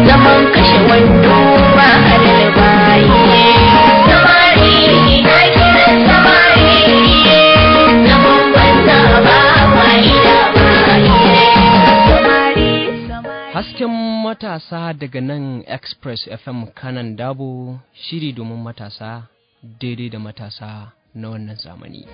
zaman kashe wando ba halal baye samari na kiran samari zaman banza ba fa'ida baye samari samari Hasken matasa daga nan Express FM kanan dabo shiri domin matasa daidai da matasa na wannan zamani.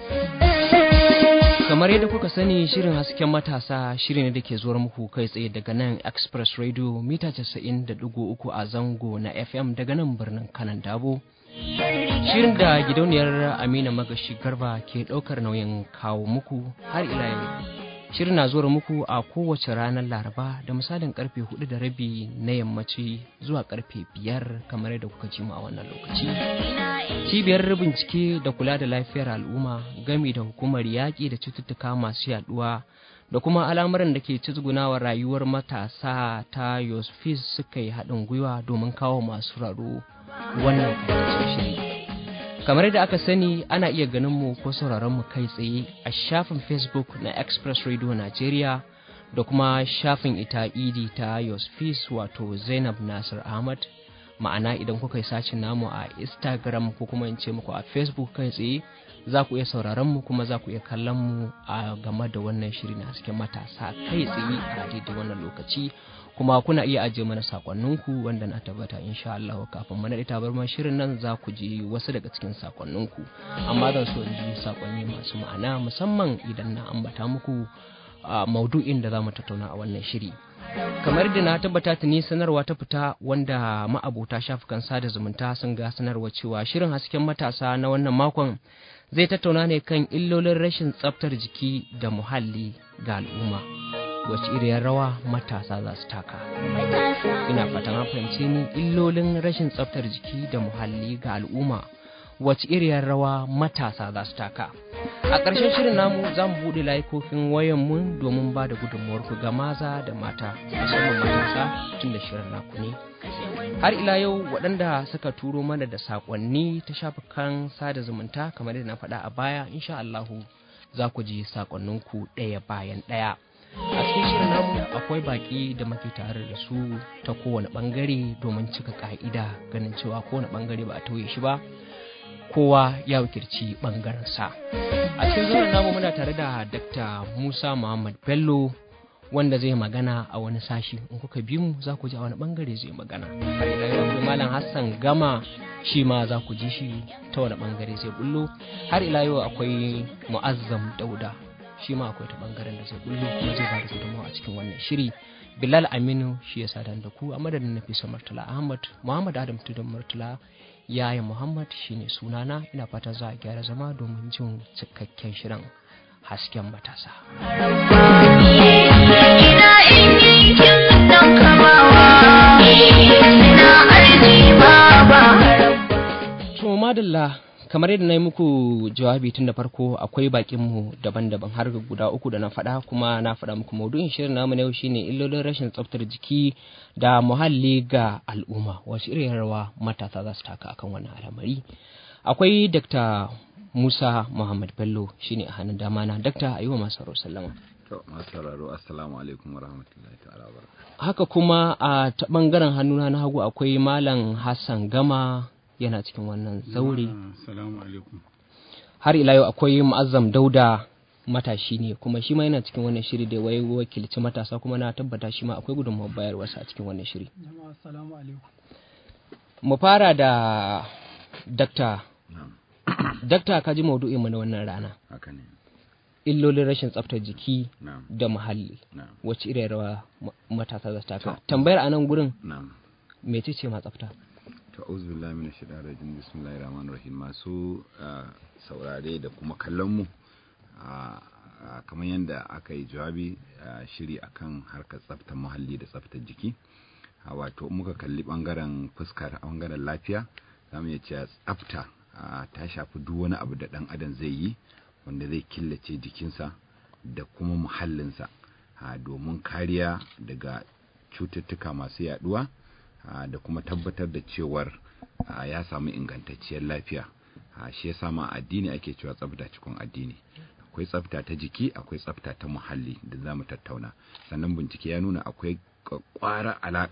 Kamar yadda kuka sani shirin hasken matasa shiri ne da ke zuwar muku kai tsaye daga nan Express Radio mita 90.3 a zango na FM daga nan birnin kanan dabo. Shirin da gidauniyar Amina Magashi Garba ke ɗaukar nauyin kawo muku har ila yau. Shirin na zuwa muku a kowace ranar Laraba da misalin karfe hudu da rabi na yammaci zuwa karfe biyar kamar yadda kuka ji mu a wannan lokaci. Cibiyar bincike da kula da lafiyar al'umma gami da hukumar yaƙi da cututtuka masu yaduwa da kuma al'amuran da ke cizgunawa rayuwar matasa ta Yosfis suka yi haɗin gwiwa domin kawo masu raro wannan kayataccen shiri. kamar yadda aka sani ana iya ganin mu ko sauraron mu kai tsaye a shafin facebook na express radio nigeria da kuma shafin ita idi ta yosfis wato zainab nasir ahmad ma'ana idan kuka yi sacin namu a instagram ko kuma in ce muku a facebook kai tsaye za ku iya sauraron mu kuma za ku iya kallon mu a game da wannan shiri na hasken matasa kai tsaye a daidai wannan lokaci kuma kuna iya ajiye mana sakonninku wanda na tabbata insha Allah kafin mana ita bar shirin nan za ku ji wasu daga cikin sakonninku amma zan so in ji sakonni masu ma'ana musamman idan na ambata muku a maudu'in da za mu tattauna a wannan shiri kamar da na tabbata tuni sanarwa ta fita wanda ma'abota shafukan sada zumunta sun ga sanarwa cewa shirin hasken matasa na wannan makon zai tattauna ne kan illolin rashin tsaftar jiki da muhalli ga al'umma wacce iriyar rawa matasa za su taka ina fatan an fahimce ni illolin rashin tsaftar jiki da muhalli ga al'umma wacce iriyar rawa matasa za su taka a ƙarshen shirin namu za mu buɗe layukokin wayanmu domin ba da gudunmuwarku ga maza da mata musamman matasa tun da shirin naku ne har ila yau waɗanda suka turo mana da saƙonni ta shafukan sada zumunta kamar yadda na faɗa a baya insha Allahu za ku ji saƙonninku ɗaya bayan ɗaya a cikin shirin namu akwai baƙi da muke tare da su ta kowane ɓangare domin cika ƙa'ida ganin cewa kowane ɓangare ba a tauye shi ba kowa ya wakilci ɓangarensa a cikin zuwan namu muna tare da dr musa muhammad bello wanda zai magana a wani sashi in kuka bi mu za ku ji a wani bangare zai magana har ila yau akwai malam hassan gama shi ma za ku ji shi ta wani bangare zai bullo har ila yau akwai mu'azzam dauda shi ma akwai ta bangaren da zai bullo kuma zai bada gudunmawa a cikin wannan shiri bilal aminu shi ya sadan da ku a madadin nafisa murtala ahmad muhammad adam tudun murtala yaya muhammad shine sunana ina fata za a gyara zama domin jin cikakken shirin hasken matasa ina in yankin dan kamawa ina arji ba ba To madalla kamar yadda na yi muku jawabi tun da farko akwai bakinmu daban-daban har guda uku da na faɗa kuma na faɗa muku maudu'in shirin namu na yau shine illolin rashin tsaftar jiki da muhalli ga al'umma wasu irin rawa matasa za su taka akan wannan al'amari akwai Dr. Musa Muhammad Bello shine a hannun dama na Dr. Ayuba Masaru Sallama To, masu sauraro, Assalamu alaikum wa rahmatullahi ta'ala wa barakatuh. haka kuma a ta bangaren hannuna na hagu akwai Malam Hassan Gama yana cikin wannan zaure Assalamu alaikum. har ila yau akwai mu'azzam dauda matashi ne kuma shi ma yana cikin wannan shiri da wai wakilci matasa kuma na tabbata shi ma akwai gudunmawar bayarwarsa a cikin wannan shiri Jama'a assalamu alaikum. mu fara da dakta Na'am, dakta ka ji maudu'in mu na wannan rana haka ne. illolin rashin tsaftar jiki Na'am, da muhalli na'am, wacce irin rawa ma- matasa za su taka tambayar a nan gurin na'am. mece ce ma tsafta To, auzu billahi minash shaitanir rajim. Bismillahir rahmanir rahim. Masu ah, saurare da kuma kallon mu ah, ah, kamar yadda aka yi jawabi ah, shiri akan harkar tsaftar muhalli da tsaftar jiki. Ah, Wato muka kalli bangaren fuskar bangaren lafiya za mu iya cewa tsafta ah, ta shafi duk wani abu da dan adam zai yi wanda zai killace jikinsa da kuma muhallinsa ah, domin kariya daga cututtuka masu yaduwa ah, da kuma tabbatar da cewar ah, ya samu ingantacciyar lafiya Ah, shi yasa ma addini ake cewa tsafta cikin addini akwai tsafta ta jiki akwai tsafta ta muhalli da za mu tattauna sannan bincike ya nuna akwai kwara alaka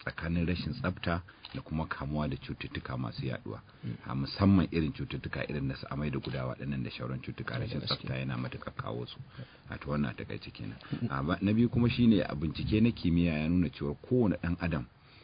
tsakanin rashin tsafta da kuma kamuwa da cututtuka masu yaduwa a musamman irin cututtuka irin na su amai da gudawa waɗannan da shauran cututtuka rashin tsafta yana matuƙar kawo su a to wannan takaice kenan A ba- na biyu kuma shine a bincike na kimiyya ya nuna cewa kowane ɗan adam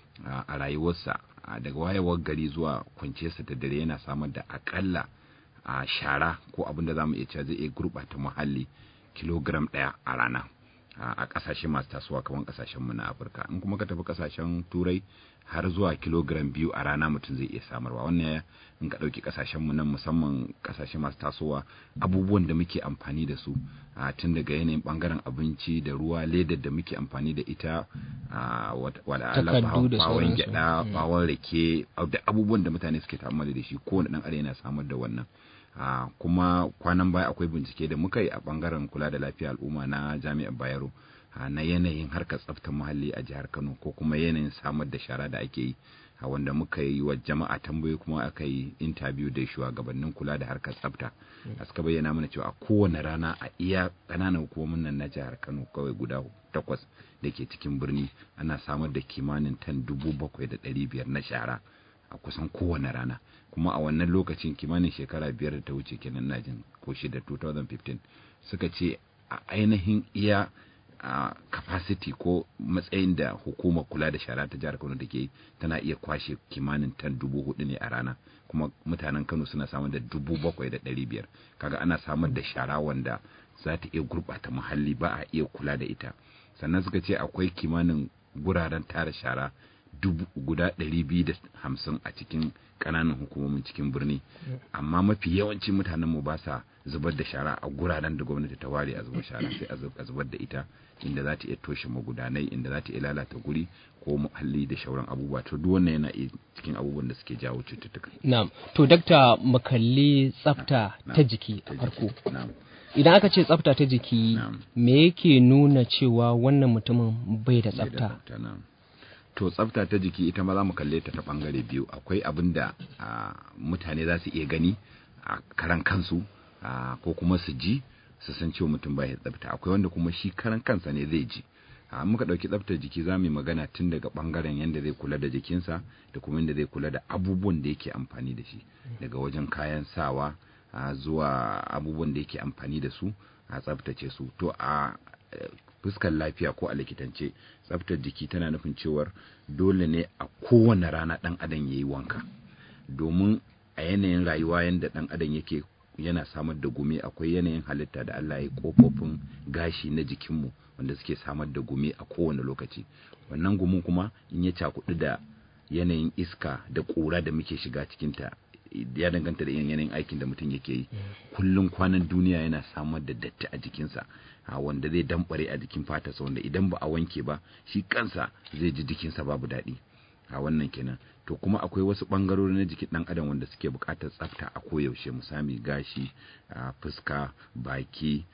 a a rayuwarsa a daga wayewar gari zuwa kwanciyarsa da dare yana samar da akalla a shara ko abin da za mu iya cewa zai iya gurɓata muhalli kilogram ɗaya a rana a a ƙasashe masu tasowa kamar ƙasashenmu na afirka in kuma ka tafi ƙasashen turai har zuwa kilogram biyu a rana mutum zai iya samarwa wannan ya- in ka ɗauki ƙasashenmu nan musamman ƙasashe masu tasowa abubuwan da muke amfani da su a tun daga yanayin ɓangaren abinci da ruwa ledar da muke amfani da ita a wata wala Allah, Takardu da bawon sauransu. gyaɗa Mm. bawon rake da abubuwan da mutane suke ta'ammali da shi kowane ɗan adam yana samar da wannan a kuma kwanan baya akwai bincike da muka yi a bangaren kula da lafiya al'umma na jami'ar bayero a na yanayin harkar tsaftar muhalli a jihar kano ko kuma yanayin samar da shara da ake yi a wanda muka yi wa jama'a tambayoyi kuma aka yi interview da shugabannin kula da harkar tsafta a suka bayyana mana cewa a kowane rana a iya ƙananan hukumomin nan na jihar kano kawai guda takwas da ke cikin birni ana samar da kimanin tan dubu bakwai da ɗari biyar na shara a kusan kowane rana kuma a wannan lokacin kimanin shekara biyar da ta wuce kenan na jin ko shida 2015 suka ce a ainihin iya a capacity ko matsayin da hukumar kula da shara ta jihar kano da ke yi tana iya kwashe kimanin tan dubu hudu ne a rana kuma mutanen kano suna samar da dubu bakwai da ɗari biyar kaga ana samar da shara wanda za ta iya gurɓata muhalli ba a iya kula da ita sannan suka ce akwai kimanin guraren tara shara dubu guda ɗari biyu da hamsin a cikin ƙananan hukumomin cikin birni amma mafi yawanci mutanen mu ba sa zubar da shara a guraren da gwamnati ta ware a zubar shara sai a zub- a zubar da ita inda za ta iya toshe magudanai inda za ta iya lalata guri ko muhalli da shauran abubuwa to duk wannan yana iya cikin abubuwan da suke jawo cututtuka Na'am. To dakta mu kalli tsafta ta jiki a farko. na'am Idan aka ce tsafta ta jiki Na'am. me yake nuna cewa wannan mutumin bai da Bai da tsafta? tsafta, na'am. to tsafta ta jiki ita ma za mu kalle ta ta bangare biyu akwai abin da ah, mutane za su iya gani a karan kansu ah, ko kuma su ji su san cewa mutum bai da tsafta akwai wanda kuma shi karan kansa ne zai ji a muka ɗauki tsaftar jiki za mu yi magana tun daga ɓangaren yadda zai kula da jikinsa da kuma yadda zai kula da abubuwan da yake amfani da shi daga wajen kayan sawa a zuwa abubuwan da yake amfani da su a tsaftace su to a eh, fuskar lafiya ko a likitance tsaftar jiki tana nufin cewar dole ne a kowane rana ɗan adam ya yi wanka domin a yanayin rayuwa yadda ɗan adam yake yana samar da gumi akwai yanayin halitta da Allah ya kofofin gashi na jikinmu wanda suke samar da gumi a kowane lokaci wannan gumin kuma in ya cakudu da yanayin iska da ƙura da muke shiga cikinta ya danganta da irin yanayin aikin da mutum yake yi kullum kwanan duniya yana samar da datti a jikinsa a wanda zai dambare a jikin fatarsa wanda idan ba a wanke ba shi kansa zai ji jikinsa babu daɗi a wannan kenan to kuma akwai wasu ɓangarori na jikin ɗan adam wanda suke buƙatar tsafta a koyaushe misali gashi a fuska baki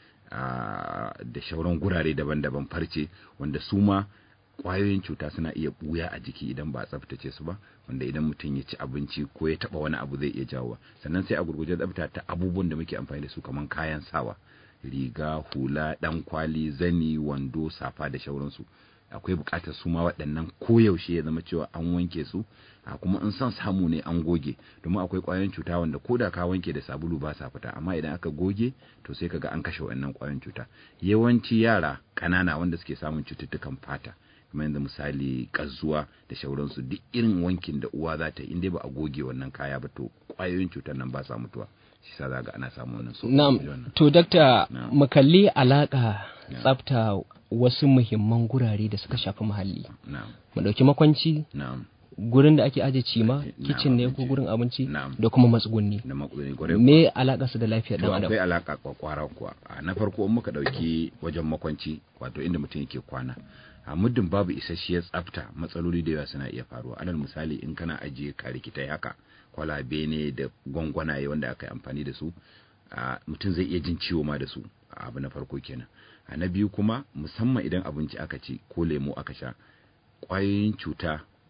a da shauran gurare daban-daban farce wanda su ma ƙwayoyin cuta suna iya ɓuya a jiki idan ba a tsaftace su ba wanda idan mutum ya ci abinci ko ya taɓa wani abu zai iya jawowa sannan sai a gurguje tsafta ta abubuwan da muke amfani da su kamar kayan sawa riga hula ɗan kwali zani wando safa da shauransu akwai buƙatar su ma waɗannan koyaushe ya zama cewa an wanke su a kuma in son samu ne an goge domin akwai ƙwayoyin cuta wanda ko da ka wanke da sabulu ba sa fita amma idan aka goge to sai kaga an kashe waɗannan ƙwayoyin cuta yawanci yara ƙanana wanda suke samun cututtukan fata kamar yanzu misali ƙazuwa da shauransu duk irin wankin da uwa za ta yi in dai ba a goge wannan kaya ba to ƙwayoyin cutar nan ba sa mutuwa shi sa za ga ana samun wannan so Na'am. To dakta Na'am. mu kalli alaka Na'am. tsafta wasu muhimman gurare da suka shafi muhalli. na'am Mu dauki makwanci na'am gurin da ake aje cima Na'am, kicin ne ko abinci. gurin abinci Na'am. da kuma matsugunni. da makudani kwarai Me alaka su da lafiyar to dan adam? akwai alaka kwakwara kuwa a na farko in muka dauki wajen makwanci wato inda mutum yake kwana a muddin babu isasshiyar tsafta matsaloli da yawa suna iya faruwa alal misali in kana ajiye karikitai haka kwalabe ne da gwangwanaye wanda aka yi amfani da su a mutum zai iya jin ciwo ma da su a abu na farko kenan a na biyu kuma musamman idan abinci aka ci ko lemo aka sha ƙwayoyin cuta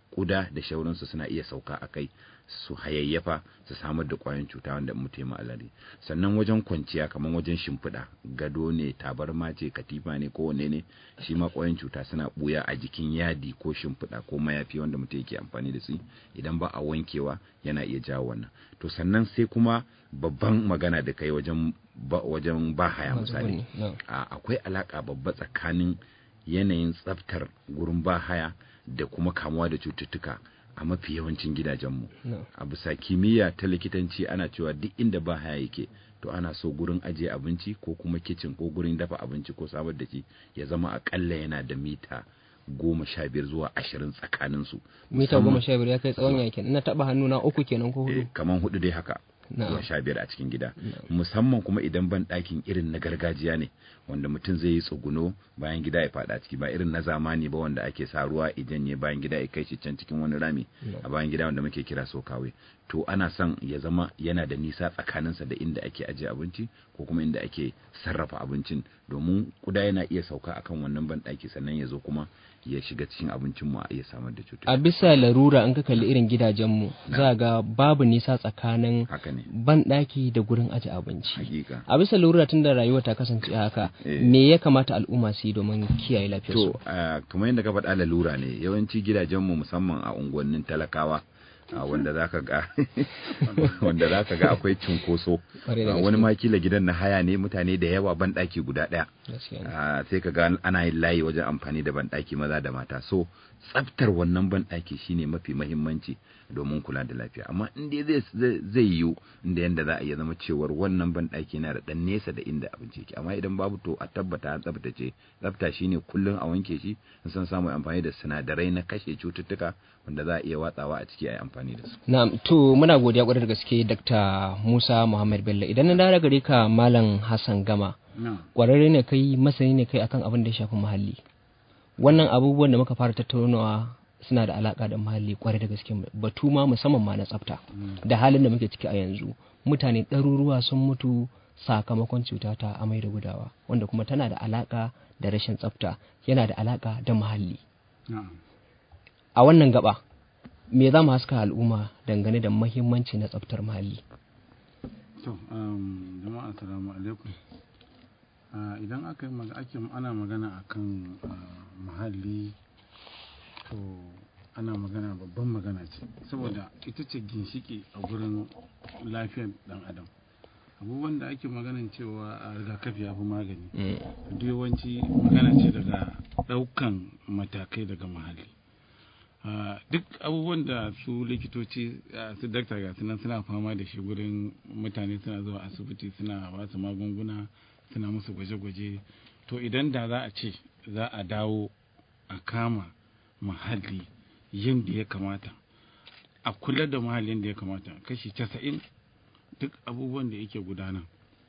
kuda da shauransu suna iya sauka a kai su hayayyafa su samar da kwayan cuta wanda mutum ya alari sannan wajen kwanciya kamar wajen shimfiɗa gado ne tabarma ce katifa ne ko wanne ne shi ma kwayan cuta suna buya a jikin yadi ko shimfiɗa ko mayafi wanda mutum yake amfani da su idan ba a wankewa yana iya jawo wannan to sannan sai kuma babban magana da kai wajen ba, wajen ba haya misali No. a- akwai alaka babba tsakanin yanayin tsaftar gurin ba haya da kuma kamuwa da cututtuka a mafi yawancin gidajenmu No. a bisa kimiyya ta likitanci ana cewa duk inda ba haya yake to ana so gurin ajiye abinci ko kuma kicin ko gurin dafa abinci ko samar da shi ya zama akalla yana da mita goma sha biyar zuwa ashirin tsakaninsu mita Musamman- goma sha biyar ya kai tsawon yakin ina taba hannu na uku kenan ko hudu eh, kaman hudu dai haka Na'am. zuwa sha biyar a cikin gida musamman kuma idan ban ɗakin irin na gargajiya ne wanda mutum zai yi tsuguno bayan gida ya faɗa ciki ba irin na zamani ba wanda ake sa ruwa idan ya bayan gida ya kai shi can cikin wani rami a bayan gida wanda muke kira sokawe to ana son ya zama yana da nisa tsakaninsa da inda ake ajiye abinci ko kuma inda ake sarrafa abincin domin kuda yana iya sauka akan wannan ban ɗaki sannan ya zo kuma ya shiga cikin abincin mu a iya samar da cuta a bisa larura in ka kalli irin gidajenmu za ga babu nisa tsakanin haka ne banɗaki da gurin aje abinci hakika a bisa larura tun da rayuwa ta kasance haka Eh. me ya kamata al'umma su yi domin kiyaye lafiyarsu To, ah, kamar yadda ka faɗa lalura ne, yawanci gidajenmu musamman a unguwannin talakawa, ah, wanda za ka ga wanda za ka ga akwai cunkoso. Ƙwarai da Ah, gaske. Wani ma kila gidan na haya ne mutane da yawa banɗaki guda ɗaya. Gaskiya ne. Ah, Sai ka ga ana yin layi wajen amfani da banɗaki maza da mata. So, tsaftar wannan banɗaki shine mafi mahimmanci domin kula da lafiya. Amma in dai zai zai- zai yiwu inda yanda za a iya zama cewar wannan banɗaki na da ɗan nesa da inda abinci yake. Amma idan babu to a tabbata an tsaftace. Tsafta shine kullum a wanke shi in san samu amfani da sinadarai na kashe cututtuka wanda za a iya watsawa a ciki a yi amfani da su. Na'am, to muna godiya kwarai da gaske Dr. Musa Muhammad Bello. Idan na dawo gare ka Malam Hassan Gama, na kwararre ne kai, masani ne kai akan abin da ya shafi muhalli. Wannan abubuwan da muka fara tattaunawa suna da alaka da muhalli kwarai da gaske batu ma musamman ma na tsafta. Da halin da muke ciki a yanzu, mutane ɗaruruwa sun mutu sakamakon cuta ta amai da gudawa, wanda kuma tana da alaka da rashin tsafta, yana da alaka da muhalli. na A wannan gaba, me za mu haska al'umma dangane da mahimmanci na tsaftar muhalli? to um, jama'a assalamu alaikum Ah, idan aka yi maga- ake ana magana akan ah, muhalli to ana magana babban magana ce saboda ita ce ginshiki a gurin lafiyar dan adam abubuwan da ake maganan cewa a rigakafi ya fi magani duk yawanci magana ce daga ɗaukan matakai daga muhalli Ah, duk abubuwan da su likitoci ah, su dakta ga sunan suna fama da shi gurin mutane suna zuwa asibiti suna ba su magunguna suna musu gwaje-gwaje to idan da za a ce za a dawo a kama muhalli yadda ya kamata a kula da muhallin da ya kamata kashi casa'in duk abubuwan da yake gudana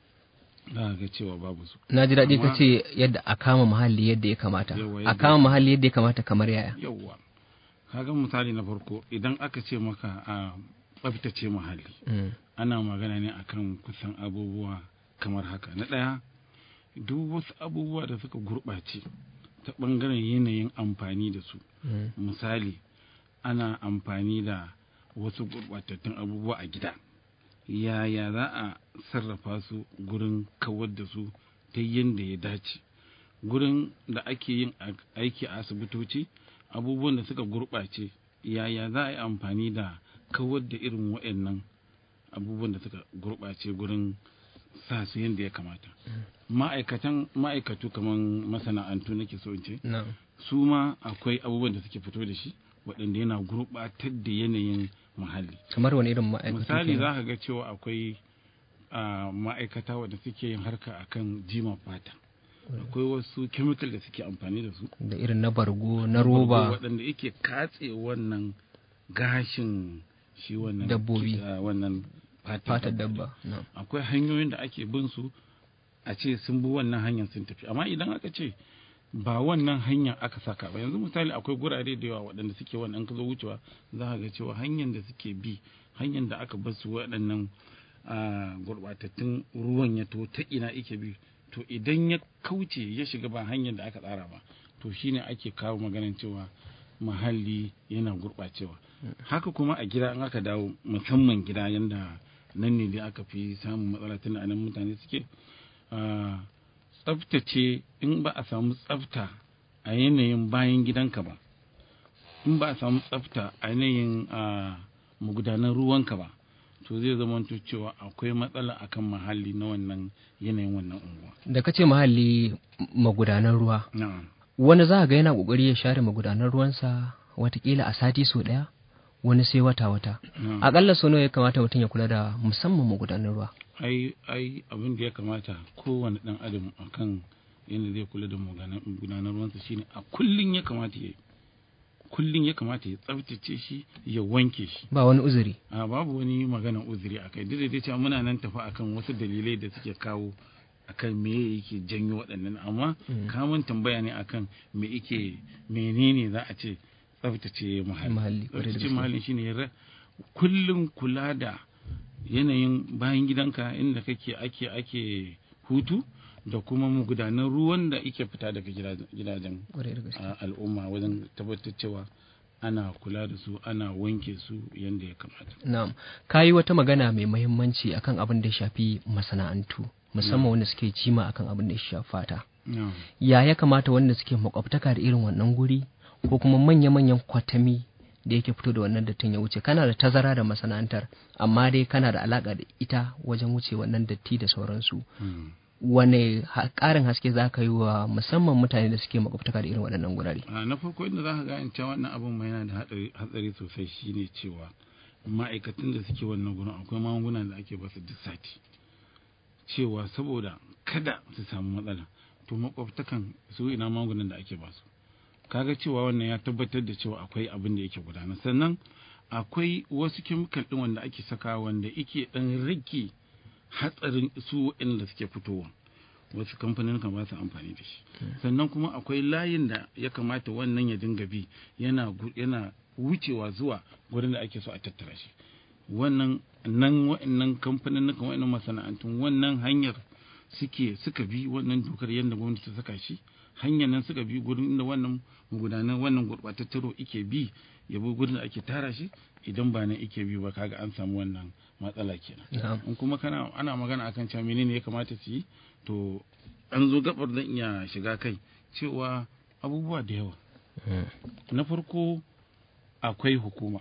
za a ga cewa babu su Na ji daɗi ka Amma- ce yadda a kama muhalli yadda ya kamata. Yawa, A yadda- kama muhalli yadda ya kamata kamar yaya. yauwa kaga misali na farko idan aka ce maka a tsaftace muhalli Mm. ana magana ne akan kusan abubuwa kamar haka na ɗaya duk wasu abubuwa da suka gurɓace ta ɓangaren yanayin amfani da su Mm. misali ana amfani da wasu gurɓatattun abubuwa a gida yaya za a sarrafa su gurin kawar da su ta yadda ya dace gurin da ake yin a- aiki a asibitoci abubuwan da suka gurɓace yaya za a yi amfani da kawar da irin waɗannan abubuwan da suka gurɓace gurin sa su yadda ya kamata ma'aikatan ma'aikatu kamar masana'antu nake so in ce Na'am. su ma akwai abubuwan da suke fito da shi waɗanda yana gurɓatar da yanayin muhalli Kamar wani irin ma'aikatu misali kenan? za ka ga cewa akwai ah, ma'aikata wadda suke yin harka akan jima fata akwai wasu chemical da suke amfani da su da irin na bargo na roba waɗanda yake katse wannan gashin shi wannan Dabbobi. ah, wannan fatar dabba na'am. akwai hanyoyin da ake bin su a ce sun bi wannan hanyar sun tafi amma idan aka ce ba wannan hanyar aka saka ba yanzu misali akwai gurare da yawa waɗanda suke wannan ka zo wucewa za ka ga cewa hanyar da suke bi hanyar da aka bar su waɗannan ah, gurɓatattun ruwan ya to ta ina ike bi to idan ya kauce ya shiga ba hanyar da aka tsara ba to shine ake kawo maganin cewa muhalli yana gurɓacewa haka kuma a gida in aka dawo musamman gida yanda nan ne dai aka fi samun matsala tun a nan mutane suke ah, tsaftace in ba a samu tsafta a yanayin bayan gidanka ba in ba a samu tsafta a yanayin ah, magudanan ruwanka ba to zai zama cewa akwai matsala akan muhalli na wannan yanayin wannan unguwa da kace muhalli m- magudanan ruwa na'am wani za a ga yana kokari ya share magudanan ruwansa watakila a sati sau daya wani sai wata wata na'am. akalla sau nawa ya kamata mutum ya kula da musamman magudanan ruwa ai ai abin da ya kamata kowane dan adam akan yadda zai kula da magana- magudanar ruwansa shine a kullun ya kamata ya kullun ya kamata ya tsaftace shi ya wanke shi ba wani uzuri a babu wani magana uzuri a kai duk da dai cewa muna nan tafi akan wasu dalilai da suke kawo akan me yake janyo waɗannan amma Mm. kamun tambaya ne akan me yake menene za a ce tsaftace muhalli Muhalli, ƙwarai da tsaftace gaske. muhalli shine ra- kullum kula da yanayin bayan gidanka inda kake ake ake hutu da kuma magudanan ruwan da ike fita daga gidajen- gidajen Ƙwarai da gaske. a al'umma wajen tabbatar cewa ana kula da su ana wanke su yadda ya kamata Na'am, ka yi wata magana mai mahimmanci akan abin da ya shafi masana'antu, musamman wanda suke jima akan abin da ya shafi fata. Na'am. Ya ya kamata wanda suke makwabtaka da irin wannan guri ko kuma manya-manyan kwatami da yake fito da wannan dattin ya wuce kana da tazara da masana'antar amma dai kana da alaka da ita wajen wuce wannan datti da sauransu Mm. wane ha- ƙarin haske za ka yi wa musamman mutane da suke makwabtaka da irin waɗannan gurare a na farko inda za ka ga cewa wannan abin ma yana da hatsari hatsari sosai shine cewa ma'aikatan da suke wannan gurin akwai magunguna da ake basu duk sati cewa saboda kada su samu matsala to makwabtakan su ina magungunan da ake basu kaga cewa wannan ya tabbatar da cewa akwai abin da yake gudana sannan akwai wasu kemikal din wanda ake saka wanda yake dan rage hatsarin su waɗanda suke fitowa wasu kamfanin kan ba su amfani da shi sannan kuma akwai layin da ya kamata wannan ya dinga bi yana gu- yana wucewa zuwa gurin da ake so a tattara shi wannan nan wa'annan kamfanin kan wa'annan masana'antun wannan hanyar suke suka bi wannan dokar yadda gwamnati ta saka shi hanyar nan suka bi gurin inda wannan magudanan wannan gurɓataccen ruwa ike bi ya bi gurin da ake tara shi idan ba nan ike bi ba kaga an samu wannan matsala kenan Na'am. in kuma kana ana magana akan cewa menene ya kamata su yi to an zo gabar zan iya shiga kai cewa abubuwa da yawa na farko akwai hukuma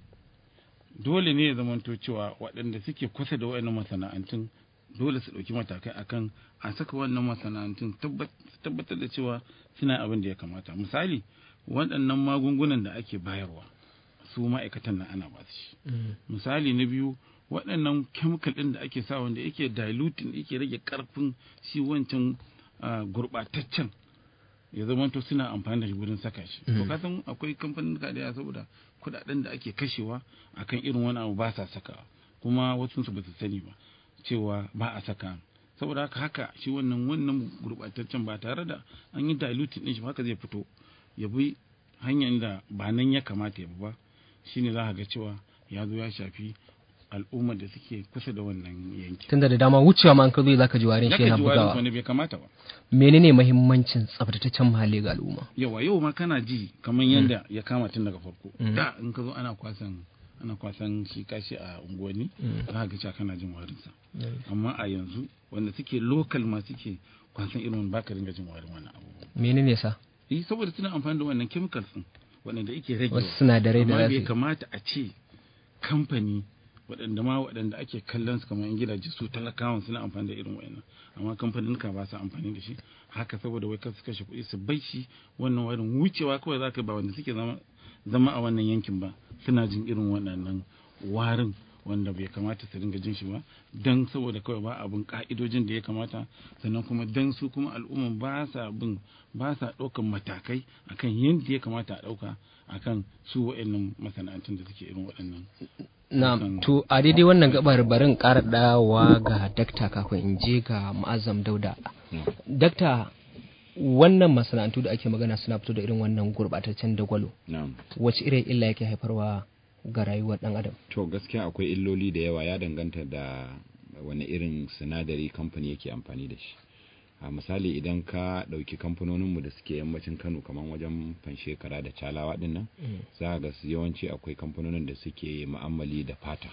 dole ne ya zamanto cewa waɗanda suke kusa da waɗannan masana'antun dole su ɗauki matakai akan a saka wannan masana'antun tabbat- tabbatar da cewa suna abin da ya kamata misali waɗannan magungunan da ake bayarwa su ma'aikatan nan ana ba su shi misali na biyu waɗannan chemical ɗin da ake sa wanda yake diluting yake rage ƙarfin shi wancan ah, gurɓataccen ya zamanto suna amfani da shi wurin saka shi to Mm. kasan akwai kamfanin da yawa saboda kuɗaɗen da ake kashewa akan irin wani abu ba sa sakawa kuma wasu su ba su sani ba cewa ba a saka saboda haka haka shi wannan wannan gurɓataccen ba tare da an yi diluting ɗin shi ba haka zai fito ya bi hanyar da ba nan ya kamata ya bi ba shine za ka ga cewa ya zo ya shafi al'ummar da suke kusa da wannan yanki tunda da dama wucewa ma an ka zo za ka ji warin shi Zaka yana ji warin bugawa wani bai kamata ba menene mahimmancin tsaftataccen muhalli ga al'umma yawa yau ma kana ji kamar yadda ya kama tun daga farko Mm. da in ka zo ana kwasan ana kwasan shi kashi a unguwanni Mm. za ka ga cewa kana jin warinsa amma a yanzu wanda suke lokal ma suke kwasan irin wani baka ringa jin warin wannan abu menene sa eh saboda suna amfani da wannan chemicals din waɗanda yake rage wasu sinadarai da amma za bai su kamata a ce kamfani waɗanda ma waɗanda ake kallon su kamar yan gidaje su talakawan suna amfani da irin wayannan amma kamfanin ka ba su amfani da shi haka saboda wai kasu kashe kuɗi su bai shi wannan warin wucewa kawai za ka ba wanda suke zama zama a wannan yankin ba suna jin irin waɗannan warin wanda bai kamata su dinga jin shi ba dan saboda kawai ba abin ka'idojin da ya kamata sannan kuma dan su kuma al'umma ba sa bin ba sa ɗaukan matakai akan yadda ya kamata a ɗauka akan su wa'annan masana'antun da suke irin waɗannan na Kusan- to a daidai wannan gabar barin ƙara dawowa ga dakta kafin in je ga ma'azam dauda dakta wannan masana'antu da ake magana suna fito da irin wannan gurɓataccen dagwalo na'am wace irin illa yake haifarwa ga rayuwar ɗan adam to gaskiya akwai illoli da yawa ya danganta da wani irin sinadari kamfani yake amfani da shi a misali idan ka ɗauki kamfanoninmu da suke yammacin kano kamar wajen fanshekara da calawa ɗin nan za ga su yawanci akwai kamfanonin da suke ma'amali da fata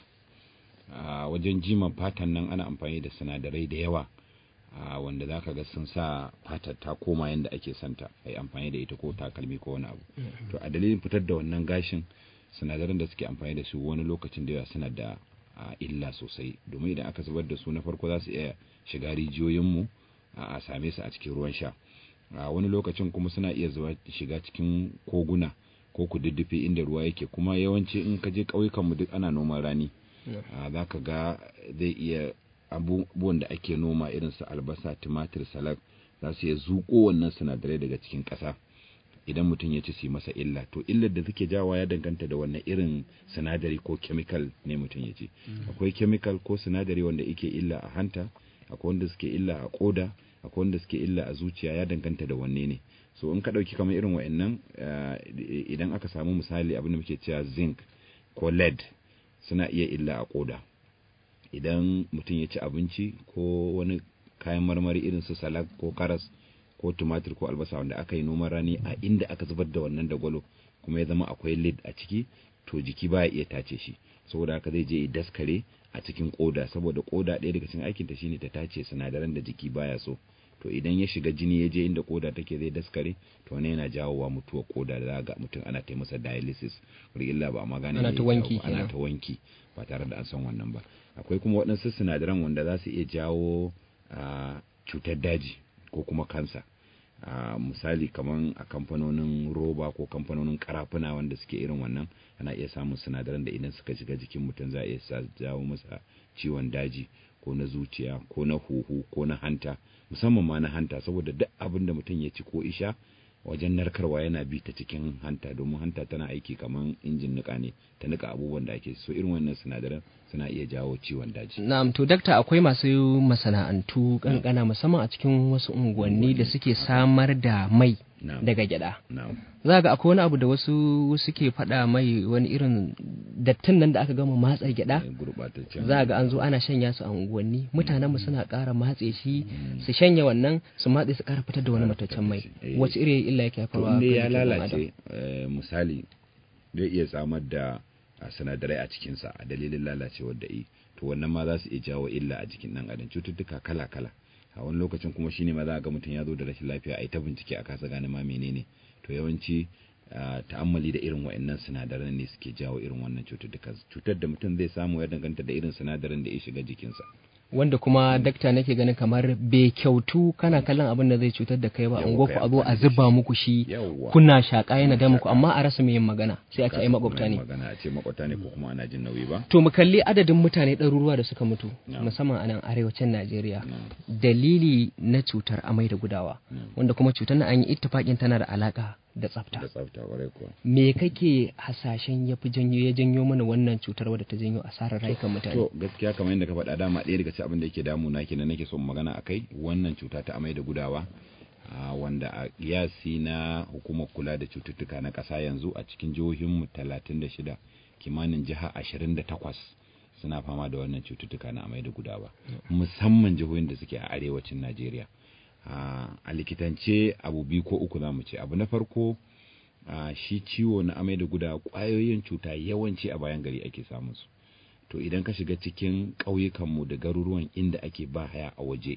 a wajen jiman fatan nan ana amfani da sinadarai da yawa a wanda za ka ga sun sa fatar ta koma yadda ake santa a yi amfani da ita ko takalmi ko wani abu to a dalilin fitar da wannan gashin sinadaran da suke amfani da su wani lokacin da yawa suna da a, illa sosai domin idan aka zubar da su na farko za su iya shiga rijiyoyinmu a a same su a cikin ruwan sha a wani lokacin kuma suna iya zuwa shiga cikin koguna ko kududdufi inda ruwa yake kuma yawanci in ka je ƙauyukanmu duk ana noman rani a, za ka ga zai iya abubuwan da ake noma irin su albasa tumatir salak za su iya zuƙo wannan sinadarai daga cikin ƙasa idan mutum ya ci su yi masa illa to illar da take jawa ya danganta da wannan irin sinadari ko chemical ne mutum ya ci akwai chemical ko sinadari wanda yake illa a hanta akwai wanda suke illa a koda akwai wanda suke illa a zuciya ya danganta da wanne ne so in ka ɗauki kamar irin wa'annan eh, idan aka samu misali abin da muke cewa zinc ko lead suna iya illa a koda idan mutum ya ci abinci ko wani kayan marmari irin su salak ko karas ko tumatir ko albasa wanda aka yi noman rani a inda aka zubar da wannan dagwalo kuma ya zama akwai lid a ciki to jiki baya iya tace shi saboda haka zai je ya daskare a cikin koda saboda koda ɗaya daga cikin aikinta shine ta tace sinadaran da jiki baya so to idan ya shiga jini ya je inda koda take zai daskare to ne yana jawowa mutuwar koda da za ga mutum ana ta masa dialysis illa ba amma gane Ana me ta ya wanki jawo ba, ana kenan. ta wanki ba tare da an san wannan ba akwai kuma waɗansu sinadaran wanda za su iya jawo a cutar daji ko kuma kansa a misali kaman a kamfanonin roba ko kamfanonin karafuna wanda suke irin wannan ana iya samun sinadaran da idan suka shiga jikin mutum za a iya sa jawo masa ciwon daji ko na zuciya ko na huhu ko na hanta musamman ma na hanta saboda duk abin da mutum ya ci ko isha wajen narkarwa yana bi ta cikin hanta domin hanta tana aiki kaman injin nika ne ta nika abubuwan da ake so irin wannan sinadaran suna iya jawo ciwon daji Na'am to dakta akwai masu masana'antu kankana musamman a cikin wasu unguwanni da suke samar da mai Na'am. daga gyada. na'am Za ga akwai wani abu da wasu suke faɗa mai wani irin dattin nan da aka gama matsa gyada. gurbataccen Za ga an zo ana shanya su a unguwanni mutanen mu suna ƙara matse shi su shanya wannan su matse su ƙara fitar da wani mataccen mai Eh. wace irin illa yake to haifarwa inda kan ya jikin ɗan adam? lalace eh, misali zai iya samar da a, sinadarai a cikinsa a dalilin lalacewar da yi to wannan ma za su iya jawo illa a jikin ɗan adam cututtuka kala kala a wani lokacin kuma shine ma za a ga mutum ya zo da rashin lafiya a yi ta bincike a kasa gane ma menene to yawanci a, ta'ammali da irin wa'annan sinadaran ne suke jawo irin wannan cututtuka cutar da mutum zai samu ya danganta da irin sinadaran da ya shiga jikinsa wanda kuma dakta nake ganin kamar bai kyautu kana kallon abin da zai cutar da kai ba Yawwa, unguwa ku kai a zo a amfani da zuba shi. muku shi Yawwa. kuna shaƙa yana da muku Shaƙa. amma a rasa mai yin magana sai a ce ai makwabta ne magana a ce makwabta ne ko kuma ana jin nauyi ba to mu kalli adadin mutane ɗaruruwa da suka mutu Na'am. musamman a nan arewacin Najeriya Na'am. dalili na cutar amai da gudawa Na'am. wanda kuma cutar na an yi ittifaƙin tana da alaka da tsafta da tsafta kwarai kuwa me kake hasashen ya fi janyo ya janyo mana wannan cutar wadda ta janyo asarar rayukan mutane To gaskiya kamar yadda ka faɗa dama ɗaya daga cikin abin da yake damuna kenan nake son magana akai wannan cuta ta amai da gudawa a wanda a kiyasi na hukumar kula da cututtuka na ƙasa yanzu a cikin jihohinmu 36 kimanin jiha 28 suna fama da wannan cututtuka na amai da gudawa musamman jihohin da suke a arewacin Najeriya a a likitance abu biyu ko uku zamu ce abu na farko a shi ciwo na amai da gudawa ƙwayoyin cuta yawanci a bayan gari ake samun su to idan ka shiga cikin ƙauyukanmu da garuruwan inda ake ba haya a waje